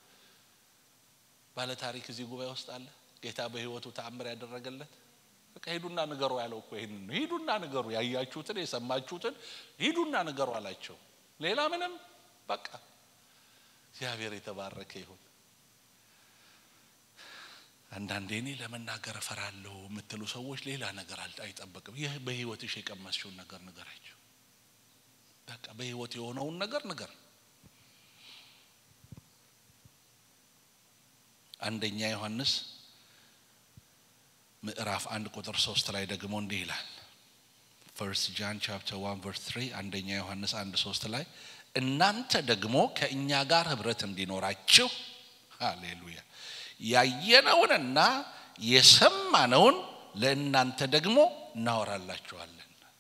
ባለ ታሪክ እዚህ ጉባኤ ውስጥ አለ። ጌታ በህይወቱ ተአምር ያደረገለት በቃ ሂዱና ንገሩ ያለው እኮ ይህን ነው። ሂዱና ንገሩ፣ ያያችሁትን የሰማችሁትን ሂዱና ንገሩ አላቸው። ሌላ ምንም በቃ እግዚአብሔር የተባረከ ይሁን። አንዳንዴ እኔ ለመናገር እፈራለሁ የምትሉ ሰዎች ሌላ ነገር አይጠበቅም። ይህ በህይወትሽ የቀመስሽውን ነገር ንገራቸው። በቃ በህይወት የሆነውን ነገር ንገር። አንደኛ ዮሐንስ ምዕራፍ አንድ ቁጥር ሶስት ላይ ደግሞ እንዲህ ይላል። ፈርስት ጃን ቻፕተር ዋን ቨርስ ትሪ አንደኛ ዮሐንስ አንድ ሶስት ላይ እናንተ ደግሞ ከእኛ ጋር ህብረት እንዲኖራችሁ ሃሌሉያ ያየነውንና የሰማነውን ለእናንተ ደግሞ እናወራላችኋለን።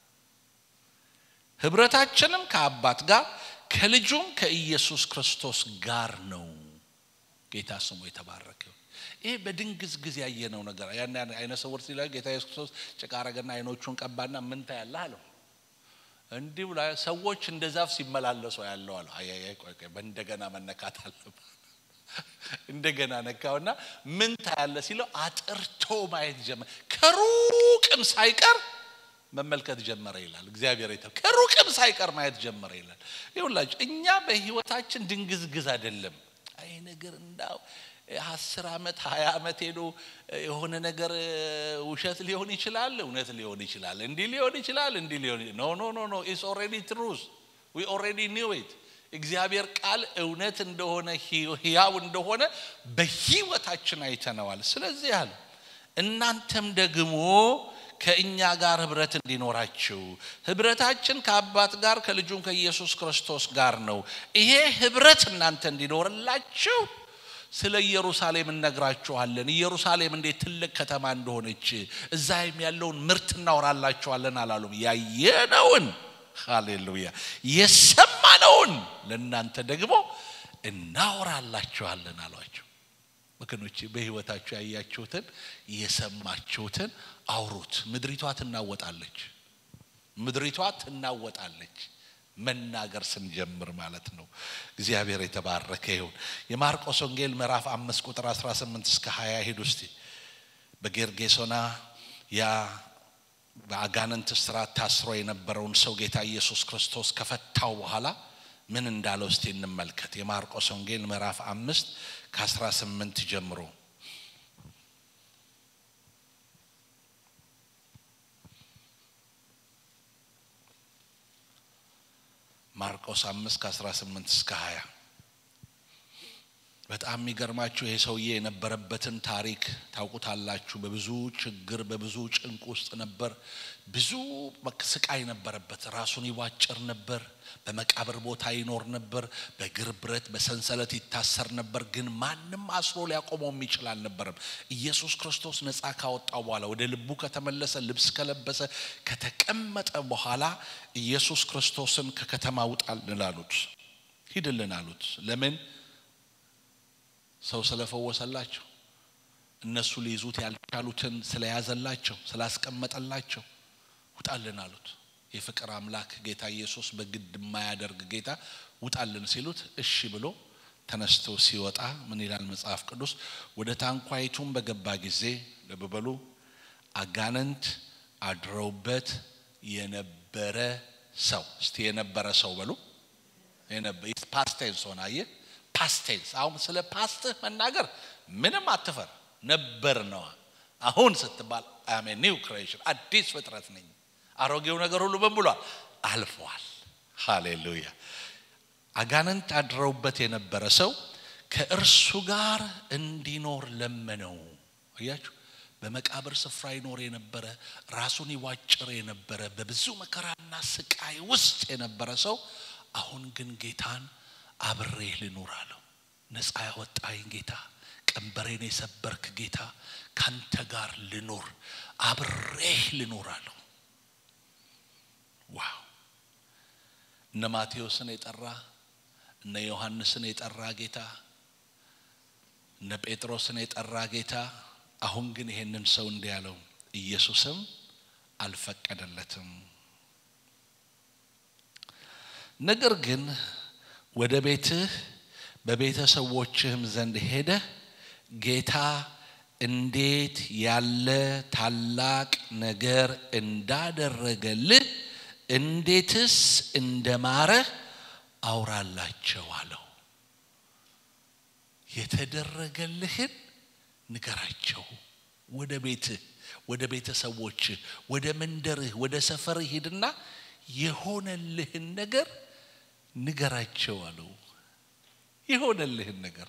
ህብረታችንም ከአባት ጋር ከልጁም ከኢየሱስ ክርስቶስ ጋር ነው። ጌታ ስሙ የተባረከ ይሄ በድንግዝግዝ ያየነው ነገር ያን አይነ ስውር ሲላ ጌታ ኢየሱስ ክርስቶስ ጭቃ አረገና አይኖቹን ቀባና ምን ታያለህ አለው። እንዲህ ብላ ሰዎች እንደ ዛፍ ሲመላለሱ ያለው አለ። አይ አይ ቆይ ቆይ በእንደገና መነካት አለበት። እንደገና ነካውና ምን ታያለ ሲለው አጥርቶ ማየት ጀመረ። ከሩቅም ሳይቀር መመልከት ጀመረ ይላል። እግዚአብሔር ይተ ከሩቅም ሳይቀር ማየት ጀመረ ይላል። ይኸውላችሁ እኛ በህይወታችን ድንግዝግዝ አይደለም። አይ ነገር እንዳው አስር ዓመት ሀያ ዓመት ሄዶ የሆነ ነገር ውሸት ሊሆን ይችላል፣ እውነት ሊሆን ይችላል፣ እንዲህ ሊሆን ይችላል፣ እንዲህ ሊሆን ኖ ኖ ኖ ኖ ኢትስ ኦልሬዲ ትሩዝ ዊ ኦልሬዲ ኒው ኢት እግዚአብሔር ቃል እውነት እንደሆነ ህያው እንደሆነ በህይወታችን አይተነዋል። ስለዚህ አለ እናንተም ደግሞ ከእኛ ጋር ህብረት እንዲኖራችሁ ህብረታችን ከአባት ጋር ከልጁም ከኢየሱስ ክርስቶስ ጋር ነው። ይሄ ህብረት እናንተ እንዲኖርላችሁ ስለ ኢየሩሳሌም እነግራችኋለን። ኢየሩሳሌም እንዴት ትልቅ ከተማ እንደሆነች እዛም ያለውን ምርት እናወራላችኋለን አላሉም። ያየነውን ሃሌሉያ የሰማነውን ለእናንተ ደግሞ እናወራላችኋለን አሏቸው። ወገኖቼ በህይወታችሁ ያያችሁትን የሰማችሁትን አውሩት። ምድሪቷ ትናወጣለች፣ ምድሪቷ ትናወጣለች። መናገር ስንጀምር ማለት ነው። እግዚአብሔር የተባረከ ይሁን። የማርቆስ ወንጌል ምዕራፍ አምስት ቁጥር 18 እስከ 20 ሄዱ እስቲ በጌርጌሶና ያ በአጋንንት ስራት ታስሮ የነበረውን ሰው ጌታ ኢየሱስ ክርስቶስ ከፈታው በኋላ ምን እንዳለው እስቲ እንመልከት። የማርቆስ ወንጌል ምዕራፍ አምስት ከ18 ጀምሮ ማርቆስ አምስት ከ18 እስከ 20 በጣም የሚገርማችሁ ይሄ ሰውዬ የነበረበትን ታሪክ ታውቁታላችሁ። በብዙ ችግር በብዙ ጭንቅ ውስጥ ነበር። ብዙ ስቃይ ነበረበት። ራሱን ይዋጭር ነበር። በመቃብር ቦታ ይኖር ነበር። በእግር ብረት በሰንሰለት ይታሰር ነበር። ግን ማንም አስሮ ሊያቆመው የሚችል አልነበረም። ኢየሱስ ክርስቶስ ነፃ ካወጣው በኋላ ወደ ልቡ ከተመለሰ ልብስ ከለበሰ ከተቀመጠ በኋላ ኢየሱስ ክርስቶስን ከከተማ ውጣልን አሉት፣ ሂድልን አሉት። ለምን? ሰው ስለፈወሰላቸው እነሱ ሊይዙት ያልቻሉትን ስለያዘላቸው ስላስቀመጠላቸው ውጣልን አሉት። የፍቅር አምላክ ጌታ ኢየሱስ በግድ የማያደርግ ጌታ ውጣልን ሲሉት እሺ ብሎ ተነስቶ ሲወጣ ምን ይላል መጽሐፍ ቅዱስ? ወደ ታንኳይቱም በገባ ጊዜ ልብ በሉ አጋንንት አድረውበት የነበረ ሰው እስቲ የነበረ ሰው በሉ ፓስቴንስ ሆነ አየህ ፓስቴንስ አሁን ስለ ፓስትህ መናገር ምንም አትፈር ነበር ነዋ አሁን ስትባል አሜ ኒው ክሬሽን አዲስ ፍጥረት ነኝ አሮጌው ነገር ሁሉ ምን ብሏል አልፏል ሃሌሉያ አጋንንት አድረውበት የነበረ ሰው ከእርሱ ጋር እንዲኖር ለመነው አያችሁ በመቃብር ስፍራ ይኖር የነበረ ራሱን ይዋጭር የነበረ በብዙ መከራና ስቃይ ውስጥ የነበረ ሰው አሁን ግን ጌታን አብሬህ ልኑር አለው። ነፃ ያወጣኝ ጌታ፣ ቀንበሬን የሰበርክ ጌታ፣ ካንተ ጋር ልኑር፣ አብሬህ ልኑር አለው። ዋው! እነ ማቴዎስን የጠራ እነ ዮሐንስን የጠራ ጌታ፣ እነ ጴጥሮስን የጠራ ጌታ፣ አሁን ግን ይሄንን ሰው እንዲህ ያለው ኢየሱስም አልፈቀደለትም። ነገር ግን ወደ ቤትህ በቤተሰቦችህም ዘንድ ሄደህ ጌታ እንዴት ያለ ታላቅ ነገር እንዳደረገልህ እንዴትስ እንደማረህ አውራላቸው አለው። የተደረገልህን ንገራቸው። ወደ ቤትህ፣ ወደ ቤተሰቦችህ፣ ወደ መንደርህ፣ ወደ ሰፈርህ ሂድና የሆነልህን ነገር ንገራቸው አለው። የሆነልህን ነገር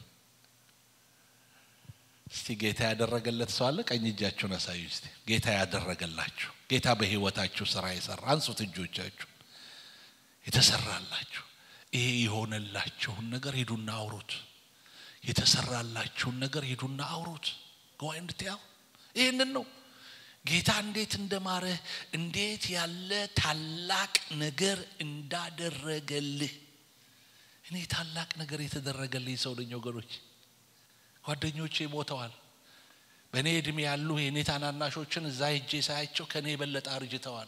እስቲ ጌታ ያደረገለት ሰው አለ? ቀኝ እጃችሁን አሳዩ እስቲ። ጌታ ያደረገላችሁ ጌታ በህይወታችሁ ስራ የሰራ አንሱት እጆቻችሁ። የተሰራላችሁ ይሄ የሆነላችሁን ነገር ሂዱና አውሩት። የተሰራላችሁን ነገር ሂዱና አውሩት። ገዋይ እንድትያው ይህንን ነው ጌታ እንዴት እንደማረህ እንዴት ያለ ታላቅ ነገር እንዳደረገልህ። እኔ ታላቅ ነገር የተደረገልኝ ሰው ነኝ ወገኖች። ጓደኞቼ ሞተዋል። በእኔ እድሜ ያሉ የእኔ ታናናሾችን እዛ ሄጄ ሳያቸው ከእኔ የበለጠ አርጅተዋል።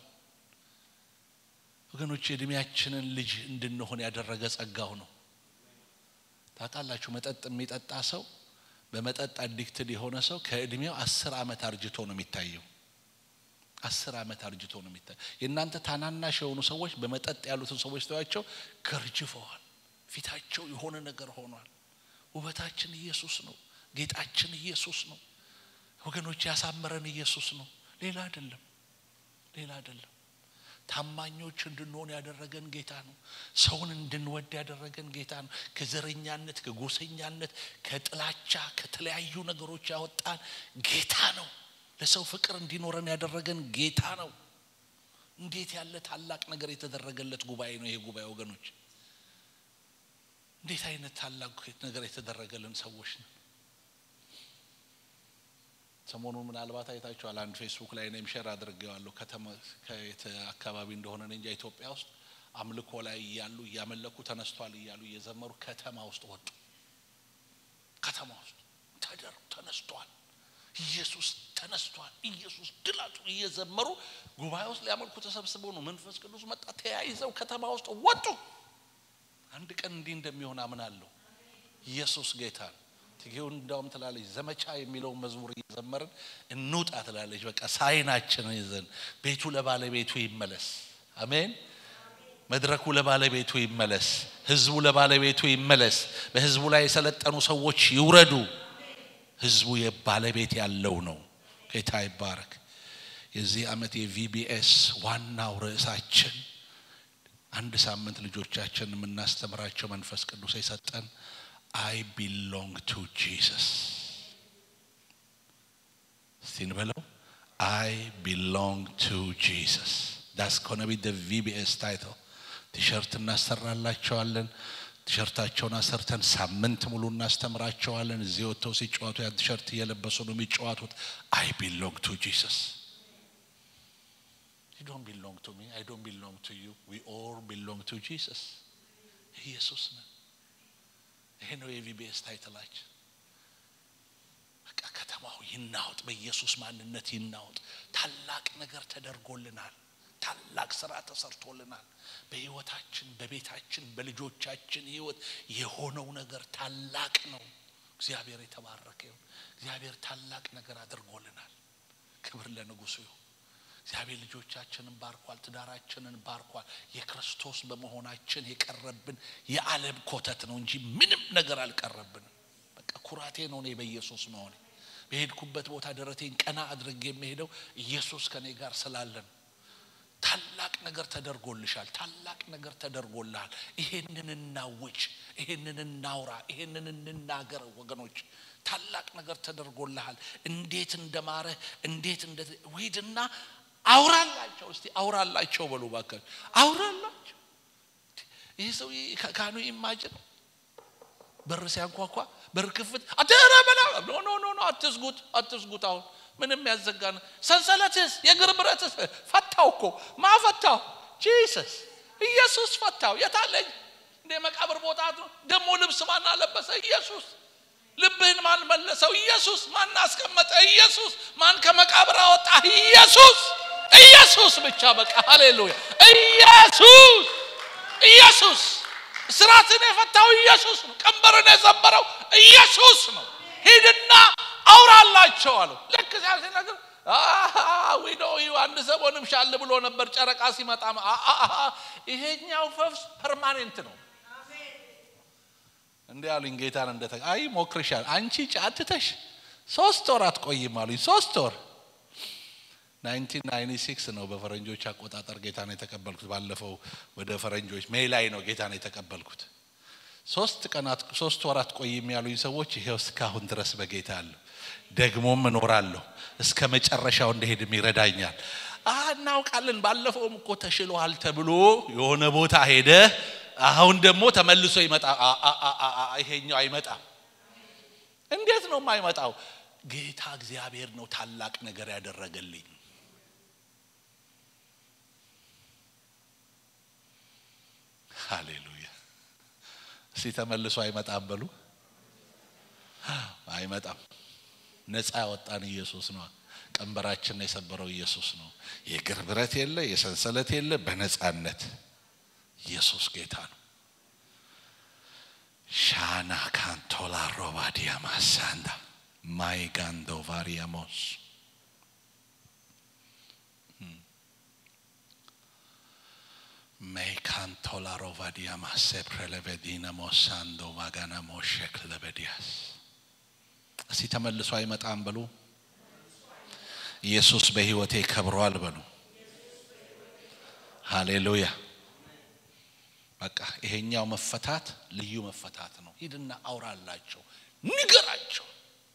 ወገኖች የእድሜያችንን ልጅ እንድንሆን ያደረገ ጸጋው ነው። ታውቃላችሁ፣ መጠጥ የሚጠጣ ሰው በመጠጥ አዲክትድ የሆነ ሰው ከእድሜው አስር ዓመት አርጅቶ ነው የሚታየው። አስር ዓመት አርጅቶ ነው የሚታየው። የእናንተ ታናናሽ የሆኑ ሰዎች በመጠጥ ያሉትን ሰዎች ተዋቸው ገርጅፈዋል። ፊታቸው የሆነ ነገር ሆኗል። ውበታችን ኢየሱስ ነው። ጌጣችን ኢየሱስ ነው። ወገኖች ያሳመረን ኢየሱስ ነው። ሌላ አይደለም፣ ሌላ አይደለም። ታማኞች እንድንሆን ያደረገን ጌታ ነው። ሰውን እንድንወድ ያደረገን ጌታ ነው። ከዘረኛነት፣ ከጎሰኛነት፣ ከጥላቻ፣ ከተለያዩ ነገሮች ያወጣን ጌታ ነው። ለሰው ፍቅር እንዲኖረን ያደረገን ጌታ ነው። እንዴት ያለ ታላቅ ነገር የተደረገለት ጉባኤ ነው ይሄ ጉባኤ ወገኖች። እንዴት አይነት ታላቅ ነገር የተደረገልን ሰዎች ነው። ሰሞኑን ምናልባት አይታችኋል። አንድ ፌስቡክ ላይ እኔም ሼር አድርጌዋለሁ። ከተማ ከየት አካባቢ እንደሆነ እንጃ ኢትዮጵያ ውስጥ አምልኮ ላይ እያሉ እያመለኩ ተነስቷል እያሉ እየዘመሩ ከተማ ውስጥ ወጡ። ከተማ ውስጥ ተደር ተነስቷል፣ ኢየሱስ ተነስቷል፣ ኢየሱስ ድላቱ እየዘመሩ ጉባኤ ውስጥ ሊያመልኩ ተሰብስበው ነው። መንፈስ ቅዱስ መጣ፣ ተያይዘው ከተማ ውስጥ ወጡ። አንድ ቀን እንዲህ እንደሚሆን አምናለሁ። ኢየሱስ ጌታ ነው። ትጌው እንዳውም ትላለች ዘመቻ የሚለውን መዝሙር እየዘመርን እንውጣ ትላለች። በቃ ሳይናችን ይዘን ቤቱ ለባለቤቱ ይመለስ። አሜን። መድረኩ ለባለቤቱ ይመለስ። ህዝቡ ለባለቤቱ ይመለስ። በህዝቡ ላይ የሰለጠኑ ሰዎች ይውረዱ። ህዝቡ የባለቤት ያለው ነው። ጌታ ይባረክ። የዚህ ዓመት የቪቢኤስ ዋናው ርዕሳችን አንድ ሳምንት ልጆቻችን የምናስተምራቸው መንፈስ ቅዱስ የሰጠን አይ ቢሎንግ ቱ ጂሰስ እስቲ እንበለው አይ ቢሎንግ ቱ ጂሰስ ዳስ ኮነ ቢ ደ ቪቢኤስ ታይትል ቲሸርት እናሰራላቸዋለን ቲሸርታቸውን አሰርተን ሳምንት ሙሉ እናስተምራቸዋለን እዚህ ወጥተው ሲጫወቱ ያን ቲሸርት እየለበሱ ነው የሚጫወቱት አይ ቢሎንግ ቱ ጂሰስ You don't belong to me. I don't belong to you. We all belong to Jesus. ኢየሱስ ነን። ይሄ ነው የቪቢኤስ ታይትላችን። በቃ ከተማው ይናወጥ፣ በኢየሱስ ማንነት ይናወጥ። ታላቅ ነገር ተደርጎልናል። ታላቅ ስራ ተሰርቶልናል። በህይወታችን፣ በቤታችን፣ በልጆቻችን ህይወት የሆነው ነገር ታላቅ ነው። እግዚአብሔር የተባረከ ይሁን። እግዚአብሔር ታላቅ ነገር አድርጎልናል። ክብር ለንጉሱ ይሁን። እግዚአብሔር ልጆቻችንን ባርኳል፣ ትዳራችንን ባርኳል። የክርስቶስ በመሆናችን የቀረብን የዓለም ኮተት ነው እንጂ ምንም ነገር አልቀረብንም። በቃ ኩራቴ ነው እኔ በኢየሱስ መሆኔ። በሄድኩበት ቦታ ደረቴን ቀና አድርጌ የሚሄደው ኢየሱስ ከኔ ጋር ስላለ ነው። ታላቅ ነገር ተደርጎልሻል። ታላቅ ነገር ተደርጎልሃል። ይሄንን እናውጭ፣ ይሄንን እናውራ፣ ይሄንን እንናገር ወገኖች። ታላቅ ነገር ተደርጎልሃል። እንዴት እንደማረህ እንዴት እንደ ሂድና አውራላቸው እስቲ አውራላቸው በሉ ባካችሁ አውራላቸው ይህ ሰው ካኑ ኢማጅን በር ሲያንኳኳ በር ክፍት አደረ በላ ኖ ኖ ኖ ኖ አትዝጉት አትዝጉት አሁን ምንም ያዘጋን ሰንሰለትስ የእግር ብረትስ ፈታው እኮ ማፈታው ጂሰስ ኢየሱስ ፈታው የታለኝ እንደ መቃብር ቦታ ደግሞ ልብስ ማን አለበሰ ኢየሱስ ልብህን ማን መለሰው ኢየሱስ ማን አስቀመጠ ኢየሱስ ማን ከመቃብር አወጣ ኢየሱስ ኢየሱስ ብቻ በቃ ሃሌሉያ ኢየሱስ ኢየሱስ ስራትን የፈታው ኢየሱስ ነው ቀንበርን የሰበረው ኢየሱስ ነው ሂድና አውራላቸው አለው ልክ ሲያ ሲነግር ዊዶ አንድ ሰሞንም ሻል ብሎ ነበር ጨረቃ ሲመጣ ይሄኛው ፈውስ ፐርማኔንት ነው እንዲህ አሉኝ ጌታን እንደተ አይ ሞክርሻል አንቺ ጫትተሽ ሶስት ወር አትቆይም አሉኝ ሶስት ወር 1996 ነው በፈረንጆች አቆጣጠር ጌታን የተቀበልኩት ባለፈው ወደ ፈረንጆች ሜይ ላይ ነው ጌታን የተቀበልኩት ሶስት ቀናት ሶስት ወራት ቆይም ያሉኝ ሰዎች ይሄው እስካሁን ድረስ በጌታ አለሁ ደግሞም እኖራለሁ እስከ መጨረሻው እንደሄድም ይረዳኛል እናውቃለን ባለፈውም እኮ ተሽሎሃል ተብሎ የሆነ ቦታ ሄደ አሁን ደግሞ ተመልሶ ይመጣ ይሄኛው አይመጣም እንዴት ነው የማይመጣው ጌታ እግዚአብሔር ነው ታላቅ ነገር ያደረገልኝ ሃሌሉያ እስቲ ተመልሶ አይመጣም በሉ አይመጣም ነፃ ያወጣን ኢየሱስ ነው ቀንበራችን የሰበረው ኢየሱስ ነው የእግር ብረት የለ የሰንሰለት የለ በነፃነት ኢየሱስ ጌታ ነው ሻና ካንቶላ ሮባዲያ ማሳንዳ ማይጋንዶ ቫሪያሞስ ሜይካንቶላ ሮቫዲያ ማሴፕሬለቬዲነ ሞሳንዶ ማጋና ሞሸክ ለበዲያስ እስቲ ተመልሶ አይመጣም በሉ ኢየሱስ በህይወቴ ከብሯል በሉ ሃሌሉያ በቃ ይሄኛው መፈታት ልዩ መፈታት ነው ሂድና አውራላቸው ንገራቸው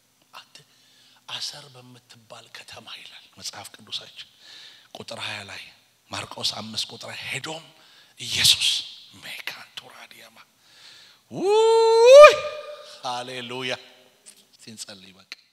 አሰር በምትባል ከተማ ይላል መጽሐፍ ቅዱሳችን ቁጥር ሀያ ላይ ማርቆስ አምስት ቁጥር ሄዶም ኢየሱስ ሜካንቱራዲያማ ውይ ሃሌሉያ ሲንጸልይ በቃ